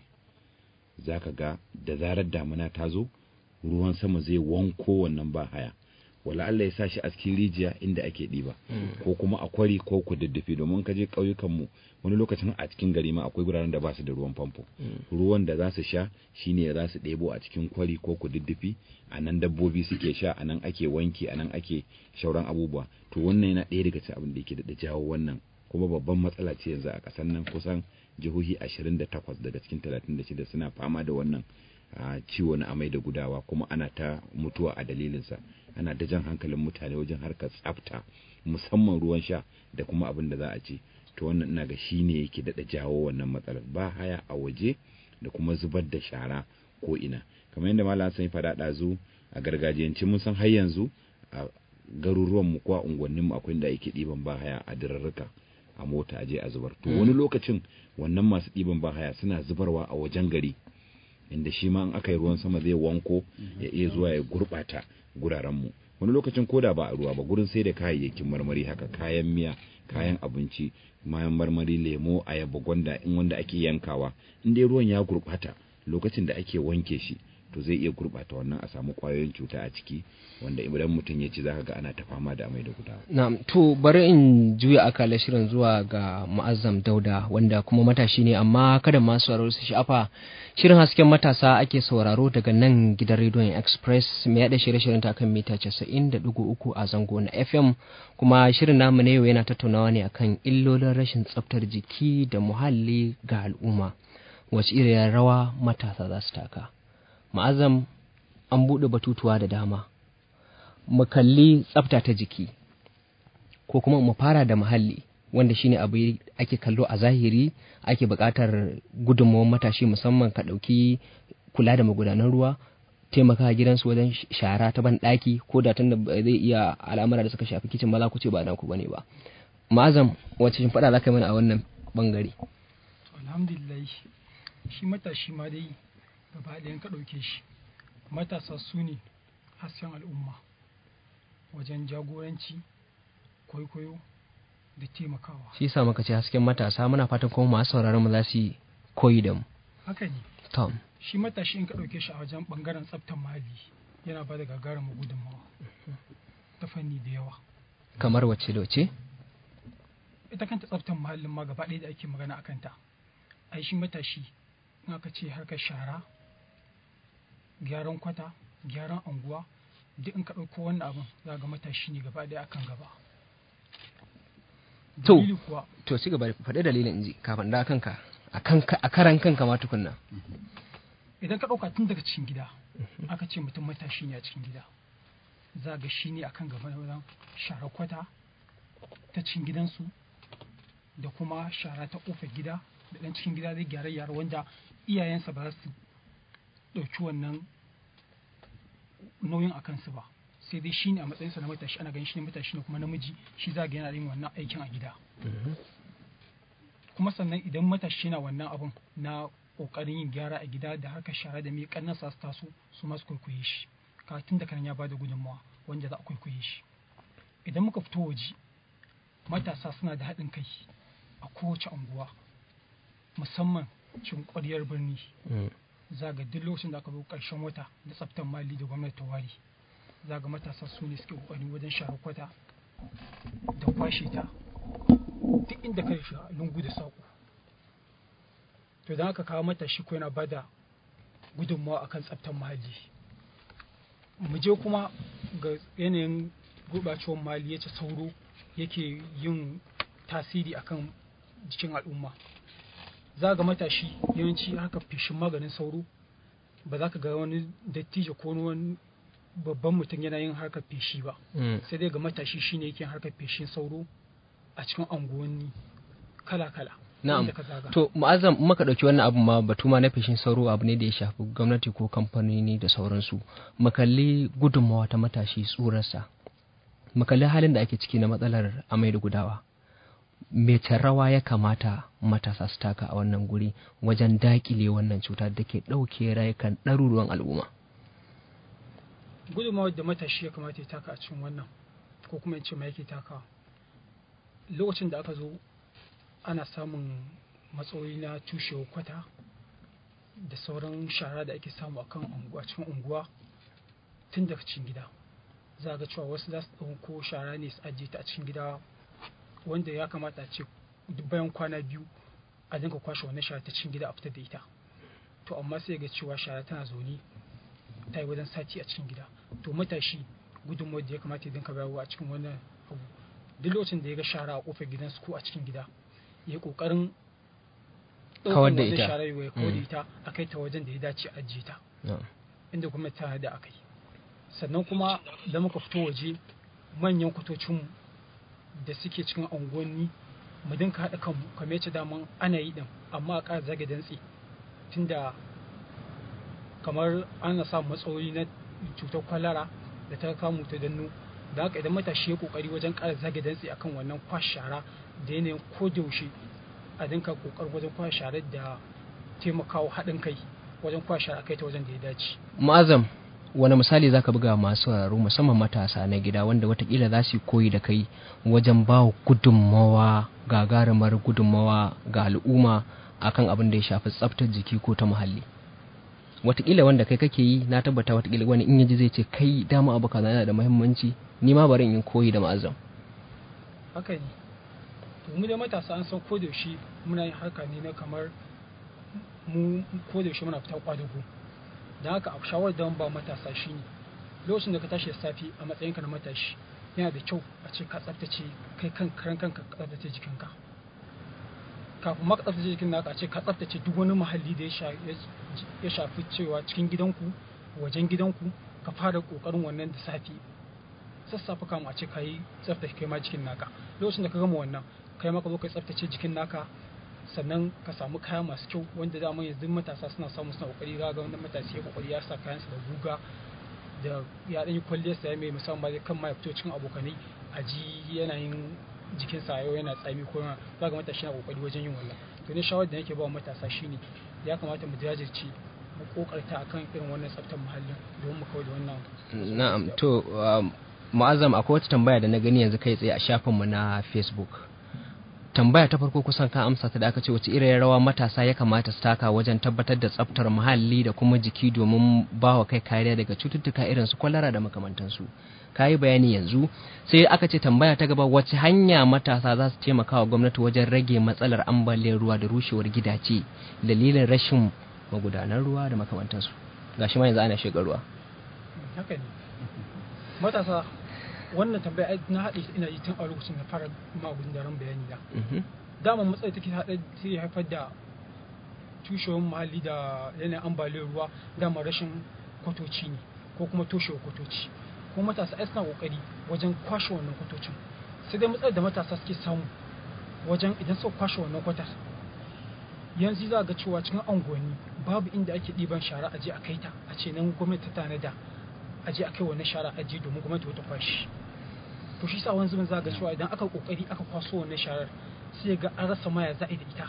za ka ga da zarar damuna ta zo ruwan sama zai wanko wannan ba haya wala Allah ya sa shi a cikin rijiya inda ake ɗiba ko kuma a kwari ko kududdufi domin ka je ƙauyukanmu wani lokacin a cikin gari ma akwai guraren da ba su da ruwan famfo ruwan da za su sha shine za su ɗebo a cikin kwari ko kududdufi a nan dabbobi suke sha a nan ake wanki a nan ake shauran abubuwa to wannan yana ɗaya daga cikin abin da yake da jawo wannan kuma babban matsala ce yanzu a ƙasar nan kusan jihohi 28 daga cikin 36 suna fama da wannan a ciwo na amai da gudawa kuma ana ta mutuwa a dalilinsa ana da jan hankalin mutane wajen harkar tsafta musamman ruwan sha da kuma abin da za a ci to wannan ina ga shi ne yake daɗa jawo wannan matsalar ba haya a waje da kuma zubar da shara ko ina kamar yadda malam sun faɗa ɗazu a gargajiyance mun san har yanzu a garuruwan mu ko a unguwannin mu akwai da ake ɗiban ba haya a dirarruka a mota aje a zubar to wani lokacin wannan masu ɗiban ba haya suna zubarwa a wajen gari inda shi ma in aka yi ruwan sama zai wanko ya iya zuwa ya gurɓata gurarenmu wani lokacin koda ba a ruwa ba gurin sai da kayayyakin marmari haka kayan miya kayan abinci mayan marmari lemo ayaba gwanda in wanda ake yankawa in dai ruwan ya gurɓata lokacin da ake wanke shi to zai iya gurɓata wannan a samu ƙwayoyin cuta a ciki wanda idan mutum ya ci zaka ga ana ta fama da amai da gudawa Na'am, to bari in juya akalar shirin zuwa ga Mu'azzam Dauda wanda kuma matashi ne amma kada masu sauraro su sha'afa shirin hasken matasa ake sauraro daga nan gidan rediyon Express mai yada shirye-shiryen ta kan mita 90.3 a zango na FM kuma shirin namu na yau yana tattaunawa ne akan illolin rashin tsaftar jiki da muhalli ga al'umma wace irin rawa matasa za su taka. Mu'azzam an buɗe batutuwa da dama. mu kalli tsafta ta jiki ko kuma mu fara da muhalli wanda shine abu ake kallo a zahiri ake buƙatar gudunmawar matashi musamman ka ɗauki kula da magudanan ruwa taimaka gidansu wajen shara ta ban ɗaki ko da tun da zai iya al'amura da suka shafi kicin maza ku ce ba naku bane ba ma'azam wacce shin faɗa za ka yi mana a wannan bangare alhamdulillah shi matashi ma dai gaba ɗayan ka ɗauke shi matasa su ne hasken al'umma wajen jagoranci kwaikwayo da taimakawa shi yasa muka ce hasken matasa muna fatan kuma masu sauraron mu za su yi koyi da mu haka ne tom shi matashi in ka ɗauke shi a wajen ɓangaren tsaftar muhalli yana ba da gagarumin gudunmawa ta fanni da yawa kamar wacce da wacce ita kanta tsaftar muhallin ma gaba ɗaya da ake magana a kanta ai shi matashi in aka ce harkar shara gyaran kwata gyaran anguwa duk in ka ɗauko wannan abin za ga matashi ne gaba ɗaya akan gaba To. dalili kuwa to ci gaba da faɗi dalilin inji kafin da kanka a kanka a karan kanka ma tukunna idan ka ɗauka tun daga cikin gida aka ce mutum matashi ne a cikin gida za ga shi ne akan gaba na wajen shara kwata ta cikin gidansu da kuma shara ta ƙofar gida da ɗan cikin gida zai gyara yara wanda iyayensa ba za su ɗauki wannan nauyin a kansu ba sai dai shi ne a matsayinsa na matashi ana ganin shi ne matashi ne kuma namiji shi za ga yana yin wannan aikin a gida kuma sannan idan matashi na wannan abun na kokarin yin gyara a gida da harkar shara da mai kannasa su taso su masu kwaikwaye shi kafin da kan ya bada gudunmawa wanda za a kwaikwaye shi idan muka fito waje matasa suna da haɗin kai a kowace unguwa musamman cikin ƙwaryar birni za ga duk lokacin da aka zo ƙarshen wata da tsaftar mali da gwamnati ta ware za ga matasa su ne suke ƙoƙari wajen share kwata da kwashe ta duk inda ka shiga lungu da saƙo to idan aka kawo matashi ko yana bada gudunmawa akan tsaftar muhalli mu je kuma ga yanayin gurɓacewar muhalli yace sauro yake yin tasiri akan jikin al'umma za ga matashi yawanci haka feshin maganin sauro ba za ka ga wani dattijo ko wani babban mutum yana yin harkar feshi ba sai dai ga matashi shine yake yin harkar feshin sauro a cikin anguwanni kala-kala Na'am. inda ka zaga. To ma'azam in muka ɗauki wannan abun ma batu ma na feshin sauro abu ne da ya shafi gwamnati ko kamfanoni da sauransu. Mu kalli gudunmawa ta matashi tsurarsa. Mu kalli halin da ake ciki na matsalar amai da gudawa. Mece rawa ya kamata matasa su taka a wannan guri wajen daƙile wannan cuta da ke ɗauke rayukan ɗaruruwan al'umma. gudunmawar da matashi ya kamata ya taka a cikin wannan ko kuma in ce ma yake takawa lokacin da aka zo ana samun matsaloli na tushewar kwata da sauran shara da ake samu akan unguwa cikin unguwa tun daga cikin gida za a ga cewa wasu za su ɗauko shara ne su ajiye ta a cikin gida wanda ya kamata a ce duk bayan kwana biyu a dinga kwashe wannan shara ta cikin gida a fitar da ita to amma sai ga cewa shara tana zaune ta yi wajen sati a cikin gida to matashi gudunmawar da ya kamata ya dinka bayarwa a cikin wannan abu duk lokacin da ya ga shara a kofar gidansu ko a cikin gida ya yi kokarin Kawar da ɗaukan wannan ita. shara ya kawar da Mm. ita a kai ta wajen da ya dace a ajiye ta Na'am. inda kuma ta da aka yi sannan kuma da muka fito waje manyan kwatocinmu da suke cikin unguwanni mu dinka haɗa kanmu kamar yace daman ana yi ɗin amma a ƙara zage dantse tunda kamar ana samun matsaloli na cutar kwalara da ta kamu ta danno da haka idan matashi ya kokari wajen ƙara zage dantse akan wannan kwash shara da yanayin ko da yaushe a dinka kokar wajen kwash shara da taimakawa haɗin kai wajen kwashe a kai ta wajen da ya dace ma'azam wani misali zaka buga masu sauraro musamman matasa na gida wanda watakila za su yi koyi da kai wajen ba wa gudunmawa gagarumar gudunmawa ga al'umma akan abin da ya shafi tsaftar jiki ko ta muhalli watakila wanda kai kake yi na tabbata watakila wani in yaji zai ce kai dama abu kaza yana da muhimmanci ni ma bari in yi koyi da ma'azam haka ne to mu da matasa an san ko da yaushe muna yin harka ne na kamar mu ko da yaushe muna fita kwadago don haka a shawarar da ba matasa shine lokacin da ka tashi da safe a matsayinka na matashi yana da kyau a ce ka tsaftace kai kan karan kanka ka tsaftace jikinka kafin ma ka tsaftace jikin naka a ce ka tsaftace duk wani muhalli da ya sha- ya shafi cewa cikin gidanku wajen gidanku ka fara kokarin wannan da safe sassafe kama a ce ka yi tsaftace kai ma jikin naka lokacin da ka gama wannan kai ma ka zo ka tsaftace jikin naka sannan ka samu kaya masu kyau wanda dama yanzu matasa suna samu suna kokari ga ga wannan matashi ya kokari ya sa kayansa da guga da ya dan yi kwalliyar sa ya mai musamman ba zai kan ma ya fito cikin abokanai a ji yanayin jikinsa yau yana tsami ko yana za ga matashi na kokari wajen yin wannan to ne shawarar da nake ba wa matasa shine ya kamata mu jajirce mu kokarta akan irin wannan tsaftar muhallin domin mu kawai da wannan na'am to um, ma'azam akwai wata tambaya da na gani yanzu kai tsaye a shafinmu na facebook tambaya ta farko kusan ka amsa ta da aka ce wace irin rawa matasa ya kamata su taka wajen tabbatar da tsaftar muhalli da kuma jiki domin ba wa kai kariya daga cututtuka irin su kwalara da makamantansu ka yi bayani yanzu sai aka ce tambaya ta gaba wace hanya matasa za su taimaka wa gwamnati wajen rage matsalar ambaliyar ruwa da rushewar gidaje dalilin rashin magudanan ruwa da makamantansu gashi ma yanzu ana shiga ruwa haka ne matasa wannan tambaya ai na haɗe ina yi tun a lokacin da fara magun daren bayani da Mhm. dama matsayi take haɗe sai haifar da tushewar muhalli da yanayin ambaliyar ruwa dama rashin kwatoci ne ko kuma toshewar kwatoci ko matasa ai suna kokari wajen kwashe wannan kwatocin sai dai matsalar da matasa suke samu wajen idan suka kwashe wannan kwatar yanzu za ga cewa cikin unguwanni babu inda ake ɗiban shara a je a kai ta a ce nan gwamnati ta tanada a je a kai wannan shara a je domin gwamnati wata kwashi to shi sa wani zubin za ga cewa idan aka kokari aka kwaso wannan sharar sai ga an rasa maya za a yi da ita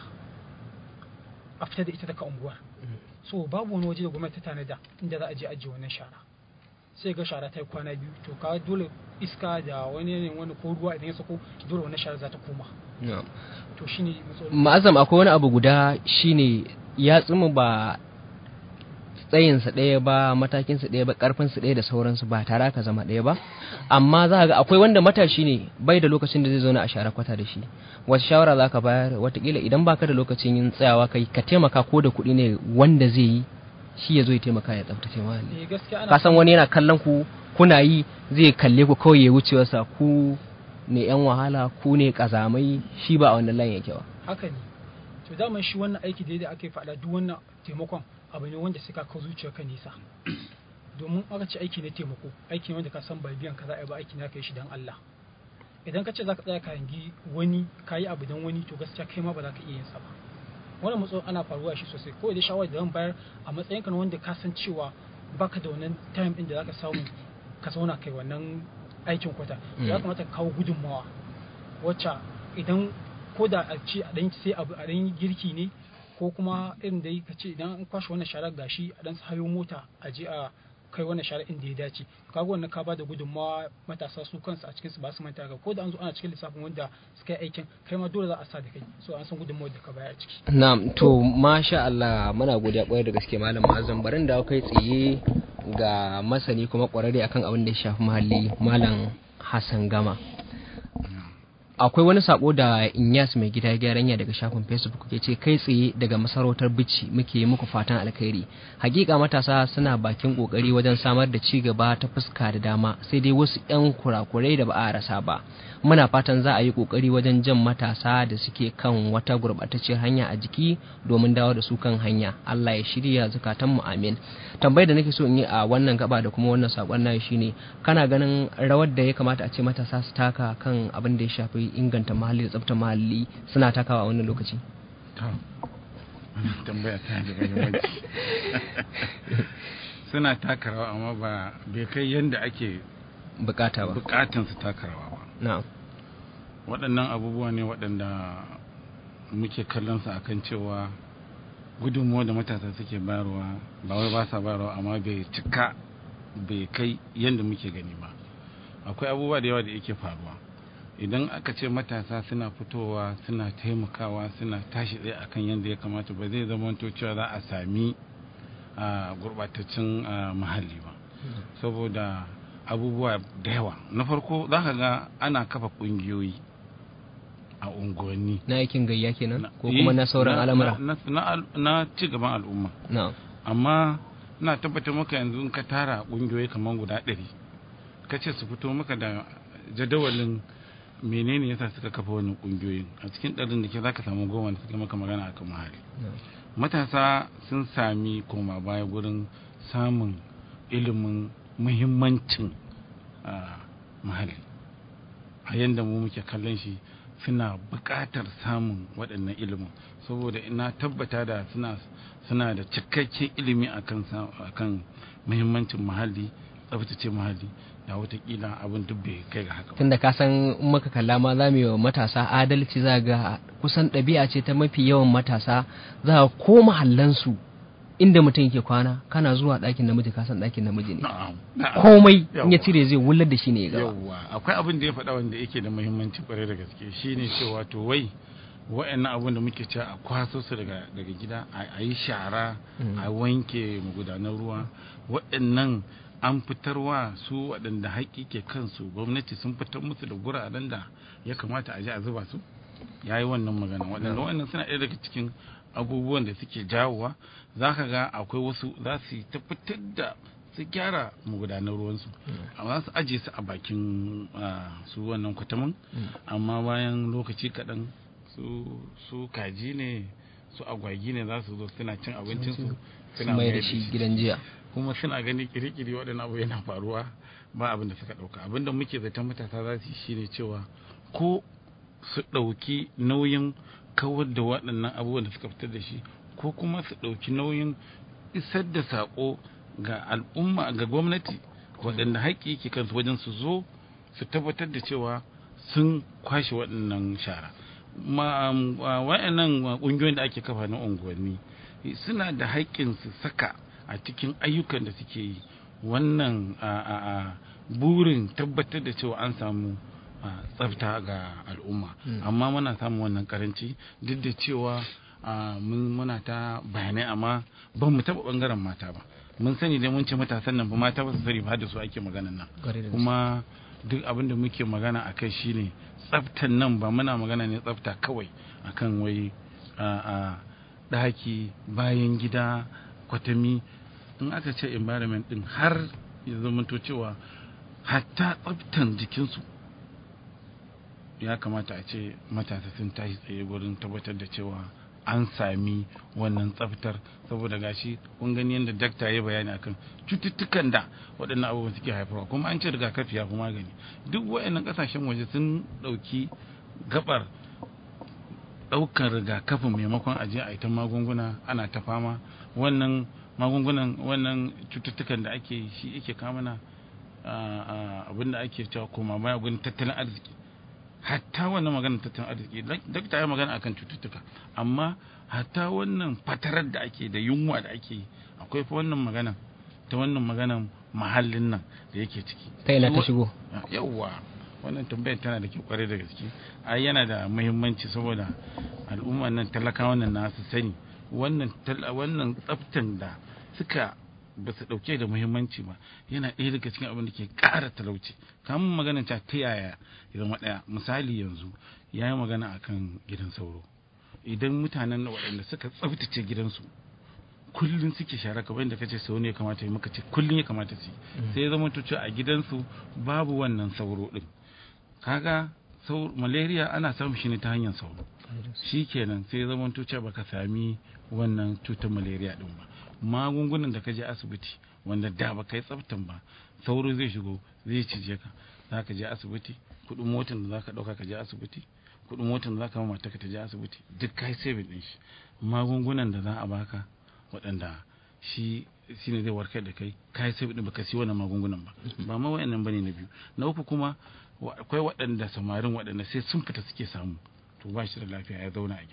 a fita da ita daga unguwar so babu wani waje da gwamnati ta tanada inda za a je ajiye wannan shara sai ga shara ta yi kwana biyu to ka dole iska da wani yanayin wani ko ruwa idan ya sako dole wannan shara za ta koma Na'am. to shine matsalolin ma'azam akwai wani abu guda shine ya tsimu ba tsayinsa ɗaya ba matakinsa ɗaya ba ƙarfinsa ɗaya da sauransu ba tare aka zama ɗaya ba amma za ga akwai wanda matashi ne bai da lokacin da zai zauna a share kwata da shi wata shawara za ka bayar watakila idan baka da lokacin yin tsayawa kai ka taimaka ko da kuɗi ne wanda zai yi shi ya zo ya taimaka ya tsaftace muhalli eh gaskiya ana ka san wani yana kallon ku kuna yi zai kalle ku kawai ya wuce wasa ku ne yan wahala ku ne kazamai shi ba a wannan layin yake ba haka ne to daman shi wannan aiki da yadda ake faɗa duk wannan taimakon abu ne wanda sai ka kawo zuciyarka nisa domin aka ce aiki ne taimako aiki ne wanda ka san ba biyan ka za a yi ba aiki ne aka yi shi don Allah idan ka ce za ka tsaya ka hangi wani ka yi abu don wani to gaskiya kai ma ba za ka iya yin sa ba wannan matsayin ana faruwa shi sosai kawai da shawarar da zan bayar a matsayin ka na wanda ka san cewa baka da wannan time din da za ka samu ka zauna kai wannan aikin kwata Mm. ya kamata ka kawo gudunmawa wacce idan ko da a ce a dan sai abu a dan girki ne ko kuma irin da ka ce idan an kwashe wannan sharar gashi a dan hayo mota a je a kai wannan sharar inda ya dace kaga wannan ka bada gudunmawa matasa su kansu a cikin su ba su manta ga ko da an zo ana cikin lissafin wanda suka yi aikin kai ma dole za a sa da kai so an san gudunmawar da ka bayar a ciki Na'am to masha Allah muna godiya kwarai da gaske malam Azam barin da kai tsaye ga masani kuma kwararre akan abin da ya shafi muhalli malam Hassan Gama. Akwai wani sako da Inyas mai gida gyaranya daga shafin Facebook ke ce kai tsaye daga masarautar Bichi muke yi muku fatan alkhairi. Hakika matasa suna bakin kokari wajen samar da ci gaba ta fuska da dama sai dai wasu 'yan kurakurai da ba a rasa ba. Muna fatan za a yi kokari wajen jan matasa da suke kan wata gurbatacciyar hanya a jiki domin dawo da su kan hanya. Allah ya shirya zukatan mu amin. Tambayar da nake so in yi a wannan gaba da kuma wannan sakon nan shine kana ganin rawar da ya kamata a ce matasa su taka kan abin da ya shafi inganta muhalli da tsaftar muhalli suna takawa a wannan lokaci. to wannan tambaya ta da muhimmanci suna taka rawa amma ba bai kai yadda ake Bukata ba. bukatan su taka rawa ba Na'am. waɗannan abubuwa ne waɗanda muke kallon su akan cewa gudunmuwa da matasa suke bayarwa ba wai ba sa bayarwa amma bai cika bai kai yadda muke gani ba akwai abubuwa da yawa da yake faruwa idan aka ce matasa suna fitowa suna taimakawa suna tashi tsaye akan yadda ya kamata ba zai zama cewa za a sami a gurbataccen a, muhalli ba saboda abubuwa da yawa na farko za ka ga ana kafa ƙungiyoyi a unguwanni na aikin gayya kenan Na- ko kuma na eh, sauran al'amura na, na, al- na ci gaban al'umma na amma ina tabbatar maka yanzu in ka tara ƙungiyoyi kamar guda ɗari ka ce su fito maka da jadawalin menene yasa suka kafa wannan ƙungiyoyin a cikin ɗarin da ke za ka samu goma da suka maka magana akan muhalli matasa sun sami koma baya gurin samun ilimin muhimmancin ah, muhalli a yadda mu muke kallon shi suna buƙatar samun waɗannan ilimin saboda ina tabbata da suna suna da cikakken ilimi akan sa- akan muhimmancin muhalli tsaftace muhalli da watakila abin duk bai kai ga haka ba tunda ka san in muka kalla ma za mu yi wa matasa adalci za ga kusan ɗabi'a ce ta mafi yawan matasa za ga ko mahallansu inda mutum yake kwana kana zuwa ɗakin namiji ka san ɗakin namiji ne na'am na'am. komai in ya Yawwa. cire zai wullar da shi ne ya gaba yawwa akwai abin da ya faɗa wanda yake da muhimmanci kwarai da gaske shine cewa to wai wa'annan abin da muke cewa a kwaso su daga daga gida a a yi shara Mm. a wanke magudanan ruwa wa'annan an fitarwa su waɗanda haƙƙi ke kansu gwamnati sun fitar musu da guraren da ya kamata a je a zuba su ya yi wannan magana waɗanda wannan suna ɗaya daga cikin abubuwan da suke jawowa za ka ga akwai wasu za su yi ta fitar da su gyara magudanar ruwansu amma za su ajiye su a bakin ah, su wannan kwatamin amma bayan lokaci kaɗan su su kaji ne su agwagi ne za su zo suna cin abincinsu sun mai da shi gidan jiya kuma suna gani kirikiri waɗannan abu yana faruwa ba abin da suka ɗauka abin da muke zaton matasa za su yi shine cewa ko su ɗauki nauyin kawar da waɗannan abubuwan da suka fitar da shi ko kuma su ɗauki nauyin isar da saƙo ga al'umma ga gwamnati waɗanda haƙƙi yake kansu wajen su zo su tabbatar da cewa sun kwashe waɗannan shara ma waɗannan ƙungiyoyin da ake kafa na unguwanni suna da haƙƙin su saka a cikin ayyukan da suke yi wannan a, a, a burin tabbatar da cewa an samu a, tsafta ga al'umma amma muna samun wannan karanci duk da cewa a, mun muna ta bayanai amma ban mu taɓa ɓangaren mata ba mun sani dai mun ce matasan nan ba mata ba su sani ba da su ake maganan nan Kwarai da gaske. kuma duk abin da muke magana a kai shine tsaftan nan ba muna magana ne tsafta kawai akan wai a a ɗaki bayan gida kwatami in aka ce environment din har ya zamanto cewa hatta tsaftan jikinsu ya kamata a ce matasa sun tashi tsaye gurin tabbatar da cewa an sami wannan tsaftar saboda gashi kun gani yadda dakta ya bayani akan cututtukan da waɗannan abubuwan suke haifarwa kuma an ce rigakafi ya fi magani duk waɗannan ƙasashen waje sun ɗauki gabar ɗaukar rigakafin maimakon aje a ita magunguna ana ta fama wannan magungunan wannan cututtukan da ake shi yake kamana abin da ake cewa koma baya gudun tattalin arziki hatta wannan maganar tattalin arziki dakta ya magana akan cututtuka amma hatta wannan fatarar da ake da yunwa da ake yi akwai fa wannan magana ta wannan maganan mahallin nan da yake ciki ta ina ta shigo yawwa wannan tambayar tana da kyau kwarai da gaske ai yana da muhimmanci saboda al'umma nan talakawan nan nasu sani wannan wannan tsaftan da suka ba su dauke da muhimmanci ba yana ɗaya daga cikin abin da ke ƙara talauci kamun magana ta ta yaya ya zama ɗaya misali yanzu ya yi magana akan gidan sauro idan mutanen da waɗanda suka tsaftace gidansu kullum suke shara kamar yadda kace sau ne ya kamata yi muka ce kullum ya kamata su yi sai ya zama cewa a gidansu babu wannan sauro din kaga malaria ana samun shi ne ta hanyar sauro shi kenan sai ya zama cewa baka sami wannan cutar malaria din ba magungunan da ka je asibiti wanda da ba kai tsaftan ba sauro zai shigo zai cije ka za ka je asibiti kuɗin motar da za ka ɗauka ka je asibiti kuɗin motar da za ka mata ka ta je asibiti duk kai saving ɗin shi magungunan da za a baka waɗanda shi shi ne zai warkar da kai kai sai ɗin baka siyo wannan magungunan ba ba ma wayannan bane na biyu na uku kuma akwai waɗanda samarin waɗanda sai sun fita suke samu to ba shi da lafiya ya zauna a gida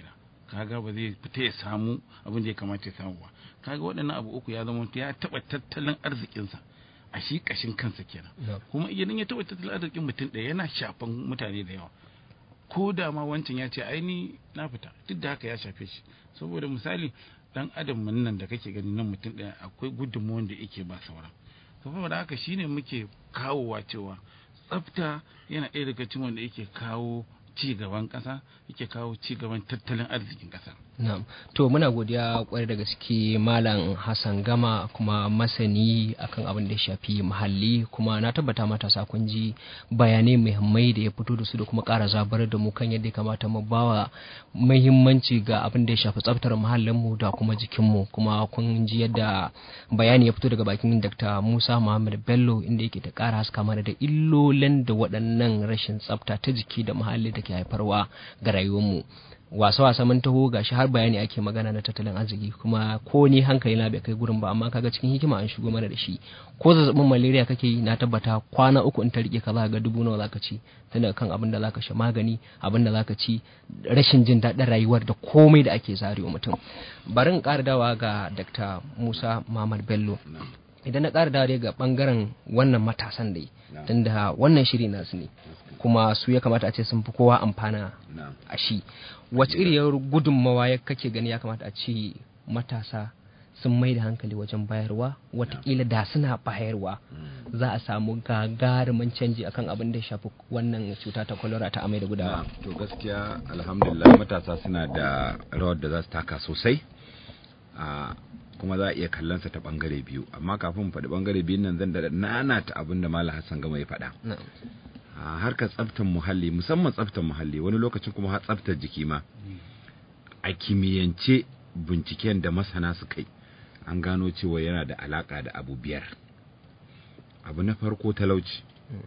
kaga ba zai fita ya samu abin da ya kamata ya samu ba kaga waɗannan abu uku ya zama ya taɓa tattalin arzikinsa a shi ƙashin kansa kenan kuma idan ya taɓa tattalin arzikin mutum ɗaya yana shafan mutane da yawa ko da ma wancan ya ce aini na fita duk da haka ya shafe shi saboda misali dan adam nan da kake gani nan mutum ɗaya akwai gudunmuwan da yake ba sauran saboda haka shine muke kawowa cewa tsafta yana ɗaya daga cikin wanda yake kawo ci gaban ƙasa yake kawo ci gaban tattalin arzikin ƙasa Na'am. To muna godiya kwarai da gaske Malam Hassan Gama kuma masani akan abin da ya shafi muhalli kuma na tabbata matasa kun ji bayanai muhimmai da ya fito da su da kuma ƙara zabar da mu kan yadda ya kamata mu bawa muhimmanci ga abin da ya shafi tsaftar muhallin mu da kuma jikin mu kuma kun ji yadda bayani ya fito daga bakin Dr. Musa Muhammad Bello inda yake ta ƙara haska mana da illolin da waɗannan rashin tsafta ta jiki da muhalli da ke haifarwa ga rayuwar mu. wasa-wasa mun taho gashi har bayani ake magana na tattalin arziki kuma ko ni hankali na bai kai gurin ba amma kaga cikin hikima an shigo mana da shi ko zazzabin malaria kake yi na tabbata kwana uku in ta rike ka za ga dubu nawa zaka ci tunda kan abin da zaka sha magani abin da zaka ci rashin jin daɗin rayuwar da komai da ake zarewa mutum bari in ƙara dawa ga Dr. Musa Muhammad Bello idan na ƙara dawa ga bangaren wannan matasan dai tunda wannan shiri nasu ne kuma su ya kamata a ce sun fi kowa amfana a shi wace iriyar gudunmawa ya kake gani ya kamata a ce matasa sun mai da hankali wajen bayarwa watakila da suna bayarwa za a samu gagarumin canji akan abin da ya shafi wannan cuta ta kwalara ta amai da gudawa to gaskiya alhamdulillah matasa suna da rawar da za su taka sosai a kuma za a iya kallonsa ta bangare biyu amma kafin faɗi bangare biyun nan zan da nana ta abin da malam hassan gama ya faɗa a harkar tsaftar muhalli musamman tsaftar muhalli wani lokacin kuma har tsaftar jiki ma a kimiyyance binciken da masana suka yi an gano cewa yana da alaka da abu biyar abu na farko talauci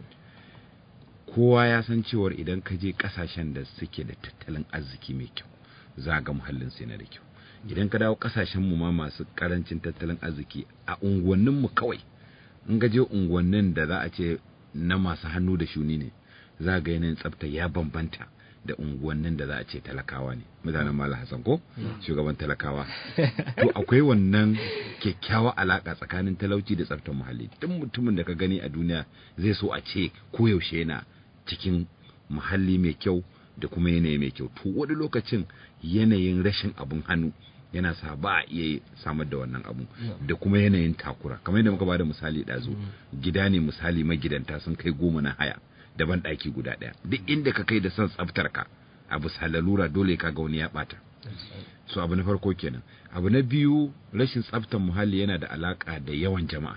kowa ya san cewar idan ka je kasashen da suke da tattalin arziki mai kyau za ga muhallin sai na da kyau idan ka dawo kasashen mu ma masu karancin tattalin arziki a unguwannin mu kawai in ga je unguwannin da za a ce na masu hannu da shuni ne za ga yanayin tsafta ya bambanta da unguwannin da za a ce talakawa ne mutanen mala hassan ko shugaban talakawa to akwai wannan kyakkyawa alaka tsakanin talauci da tsaftar muhalli duk mutumin da ka gani a duniya zai so a ce koyaushe yana cikin muhalli mai kyau da kuma yanayi mai kyau to wani lokacin yanayin rashin abun hannu yana sa ba a iya samar da wannan abu da kuma yanayin takura kamar yadda muka bada misali ɗazu gida ne misali magidanta sun kai goma na haya daban ɗaki guda ɗaya duk inda ka kai da son tsaftar ka abu lalura dole ka ga wani ya ɓata so abu na farko kenan abu na biyu rashin tsaftar muhalli yana da alaka da yawan jama'a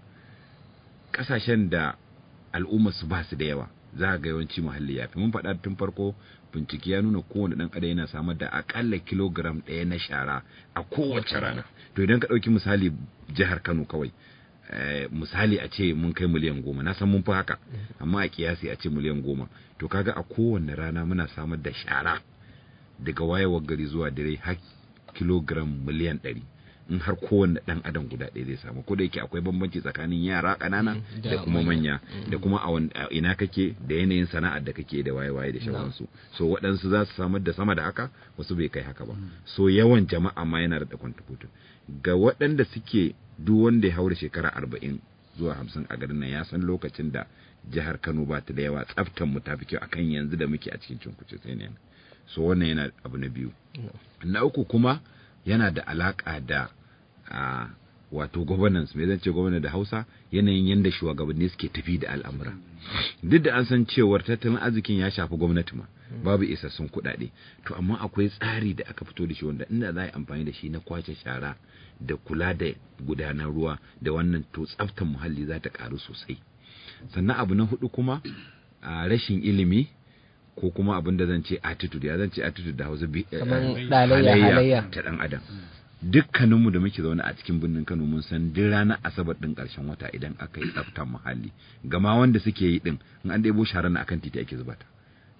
ƙasashen da al'ummar su ba su da yawa za ga yawanci muhalli ya fi mun faɗa tun farko bincike ya nuna kowane ɗan adam yana samar da akalla kilogram ɗaya na shara a kowace rana to idan ka ɗauki misali jihar kano kawai misali a ce mun kai miliyan goma na san mun fi haka amma a kiyasi a ce miliyan goma to kaga a kowane rana muna samar da shara daga wayewar gari zuwa dare har kilogram miliyan ɗari in har kowanne ɗan adam guda ɗaya zai samu ko da yake akwai bambanci tsakanin yara ƙanana da kuma manya da kuma a ina kake da yanayin sana'ar da kake da waye-waye da shawansu so waɗansu za su samar da sama da haka wasu bai kai haka ba so yawan jama'a ma yana da kwantakutu ga waɗanda suke duk wanda ya haura shekara arba'in zuwa hamsin a garin nan ya san lokacin da jihar kano ba ta da yawa tsaftan mu ta fi kyau akan yanzu da muke a cikin cunkuce sai ne so wannan yana abu na biyu na uku kuma yana da alaka da a wato governance mai zance gwamnati da hausa yanayin yadda shugabanni suke tafi da al'amura duk da an san cewar tattalin arzikin ya shafi gwamnati ma babu isassun kuɗaɗe to amma akwai tsari da aka fito da shi wanda inda za a yi amfani da shi na kwace shara da kula da gudanar ruwa da wannan to tsaftar muhalli za ta ƙaru sosai sannan abu na hudu kuma a rashin ilimi ko kuma abin da zan ce attitude ya zan ce attitude da hausa halayya ta dan adam dukkaninmu da muke zaune a cikin birnin Kano mun san duk ranar asabar din karshen wata idan aka yi tsaftar muhalli gama wanda suke yi din in an ɗebo sharar na akan titi ake zuba ta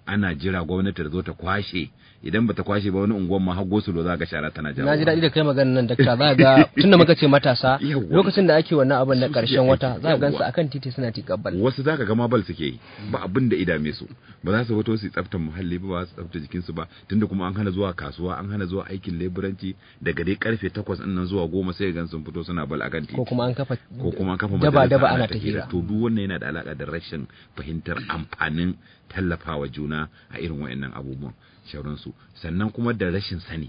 ana jira gwamnati da zo ta kwashe idan bata kwashe ba wani unguwan ma har gosulo za ga shara tana jawo na ji daɗi da kai maganar nan dakta za ga tunda muka ce matasa Yawwa. lokacin da ake wannan abin na Su suke ƙarshen wata aiki. za ka gansu Yawwa. akan titi suna tikabbal wasu za ka gama bal suke yi ba abin da idame su ba za su fito su yi tsaftar muhalli ba ba su tsafta jikinsu ba tunda kuma an hana zuwa kasuwa an hana zuwa aikin leburanci daga dai karfe takwas ɗin nan zuwa goma sai gan sun fito suna bal akan titi ko kuma an kafa ko kuma an kafa daba majalisa daba ana ta ta hira to duk wannan yana da alaka da rashin fahimtar amfanin tallafawa juna a irin wayannan abubuwan shauransu sannan kuma da rashin sani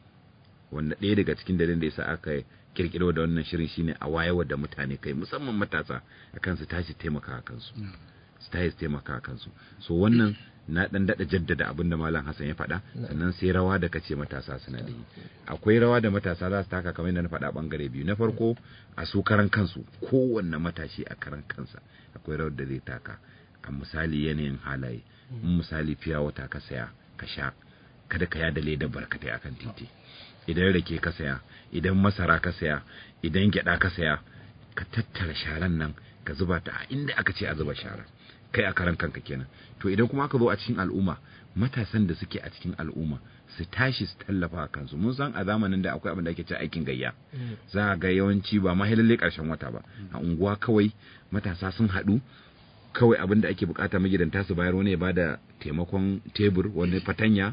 wanda ɗaya daga cikin dalilin da yasa aka kirkiro da wannan shirin shine a wayarwa da mutane kai musamman matasa akan su tashi taimaka a kansu su tashi taimaka a kansu so wannan na dan dada jaddada abin da malam Hassan ya faɗa sannan sai rawa da kace matasa suna da yi akwai rawa da matasa za su taka kamar yadda na faɗa bangare biyu na farko a su karan kansu kowanne matashi a karan kansa akwai rawar da zai taka a misali yanayin halaye in misali fiya wata ka saya ka sha kada ka yada leda barkatai akan titi idan rake ka saya idan masara ka saya idan gyada ka saya ka tattara sharan nan ka zuba ta a inda aka ce a zuba shara kai a karan kanka kenan to idan kuma aka zo a cikin al'umma matasan da suke a cikin al'umma su tashi su tallafa kansu mun san a zamanin da akwai abin da ake cewa aikin gayya za a ga yawanci ba ma lalle karshen wata ba a unguwa kawai matasa sun haɗu kawai abin da ake bukata magidanta su bayar wani ya bada taimakon tebur wani fatanya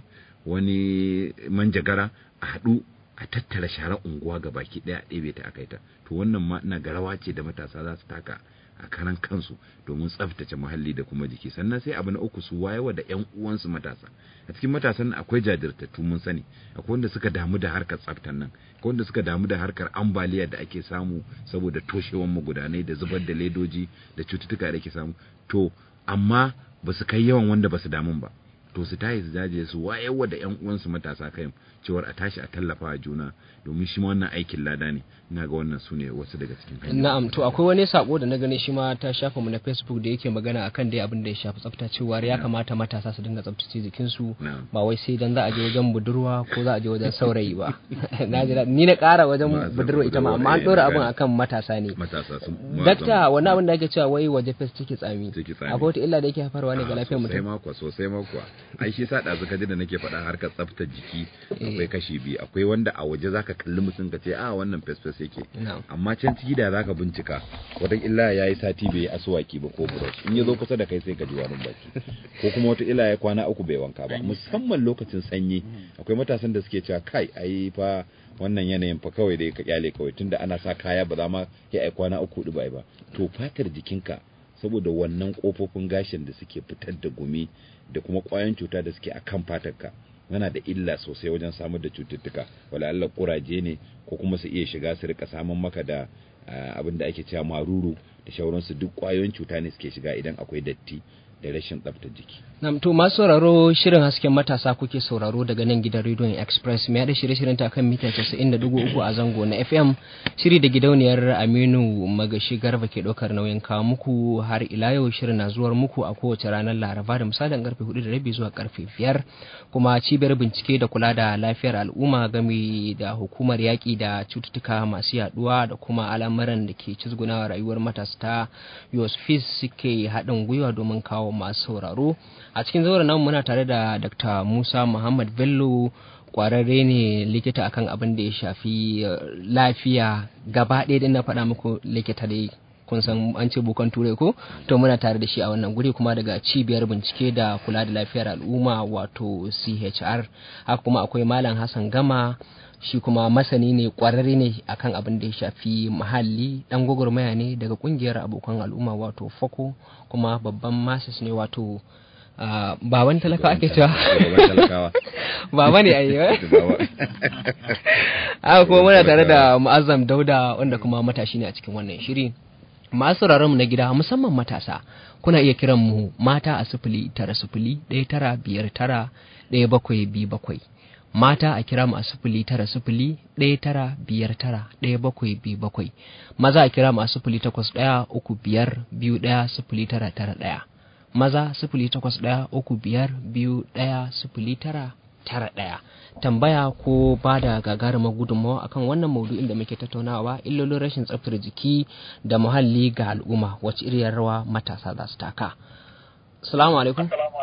wani manjagara a haɗu a tattara sharar unguwa ga baki ɗaya ɗebe ta aka ta to wannan ma ina ga rawa ce da matasa za su taka a karan kansu domin tsaftace muhalli da kuma jiki sannan sai abu na uku su wayewa da ƴan uwansu matasa a cikin matasan nan akwai jajirtattu mun sani akwai wanda suka damu da harkar tsaftan nan akwai wanda suka damu da harkar ambaliya da ake samu saboda toshewan magudanai da zubar da ledoji da cututtuka da ake samu to amma ba su kai yawan wanda ba su damun ba to su tashi su jaje su wayewa da ƴan uwansu matasa kai cewar a tashi a tallafa juna domin shi ma wannan aikin lada ne ina ga wannan su ne wasu daga cikin hanyoyi Na'am to akwai wani sako da na gani shi ma ta shafa mu na Facebook da yake magana akan dai abin da ya shafi tsafta cewa ya kamata matasa su dinga tsaftace jikinsu Na'am. ba wai sai dan za a je wajen budurwa ko za a je wajen saurayi ba na ji daɗi. ni na ƙara wajen Ba, budurwa ita ma amma an budurwa, ɗora eh, abin gani. akan matasa ne matasa sun dakta wani abin da ake cewa wai waje fes take tsami Take tsami. akwai wata illa da yake haifarwa ne ga lafiyar sosai mutum makwa sosai makwa ai shi sa ɗazu ka ji da nake faɗa harkar tsaftar jiki akwai kashi biyu akwai wanda a waje zaka kalli mutum ka ce a wannan fes fes yake Na'am. amma can ciki da zaka bincika wata illa ya yi sati bai yi asuwaki ba ko brush in ya zo kusa da kai sai ka ji warin baki ko kuma wata illa ya kwana uku bai wanka ba musamman lokacin sanyi akwai matasan da suke cewa kai ai fa wannan yanayin fa kawai dai ka kyale kawai tunda ana sa kaya ba za ma ya ai kwana uku hudu bai ba to fatar jikinka saboda wannan kofofin gashin da suke fitar da gumi da kuma kwayoyin cuta da suke akan fatarka yana da illa sosai wajen samar da cututtuka wala Allah kuraje ne ko kuma su iya shiga su rika samun maka da ah, abin da ake cewa maruru da shauransu duk kwayoyin cuta ne suke shiga idan akwai datti da rashin tsaftar jiki Na'am to masu sauraro shirin hasken matasa kuke sauraro daga nan gidan rediyon Express mai da shirye-shiryen ta kan mita 90.3 a zango na FM shiri da gidauniyar Aminu Magashi Garba ke ɗaukar nauyin kawo muku har ila yau shirin na zuwar muku a kowace ranar Laraba da misalin karfe 4 da rabi zuwa karfe 5 kuma cibiyar bincike da kula da lafiyar al'umma game da hukumar yaƙi da cututtuka masu yaduwa da kuma al'amuran da ke cizgunawa rayuwar matasa ta USFIS suke haɗin gwiwa domin kawo masu sauraro a cikin zauren nan muna tare da Dr. Musa Muhammad Bello kwararre ne likita akan abin da ya shafi eh, lafiya gaba ɗaya din na faɗa muku likita dai kun san an ce bukan turai ko to muna tare da shi a wannan guri kuma daga cibiyar bincike da kula da lafiyar al'umma wato CHR haka kuma akwai malam Hassan Gama shi kuma masani ne kwararre ne akan abin da ya shafi muhalli dan gwagwarmaya ne daga kungiyar abokan al'umma wato foko kuma babban masis ne wato ah, baban talaka ake cewa Shugaban talakawa baba ne ayi Baba. haka kuma muna tare da mu'azzam dauda wanda kuma matashi ne a cikin wannan shiri masu sauraron mu na gida musamman matasa kuna iya kiran mu mata a sifili tara sifili ɗaya tara biyar tara ɗaya bakwai biyu bakwai mata a kira mu a sifili tara sifili ɗaya tara biyar tara ɗaya bakwai biyu bakwai maza a kira mu a sifili takwas ɗaya uku biyar biyu ɗaya sifili tara tara ɗaya maza sifili takwas ɗaya uku biyar biyu ɗaya sifili tara tara ɗaya tambaya ko ba da gagarumar gudunmawa akan wannan maudu'in da muke tattaunawa illolin rashin tsaftar jiki da muhalli ga al'umma wacce iriyar rawa matasa za su taka salamu alaikum Assalamu alaikum wa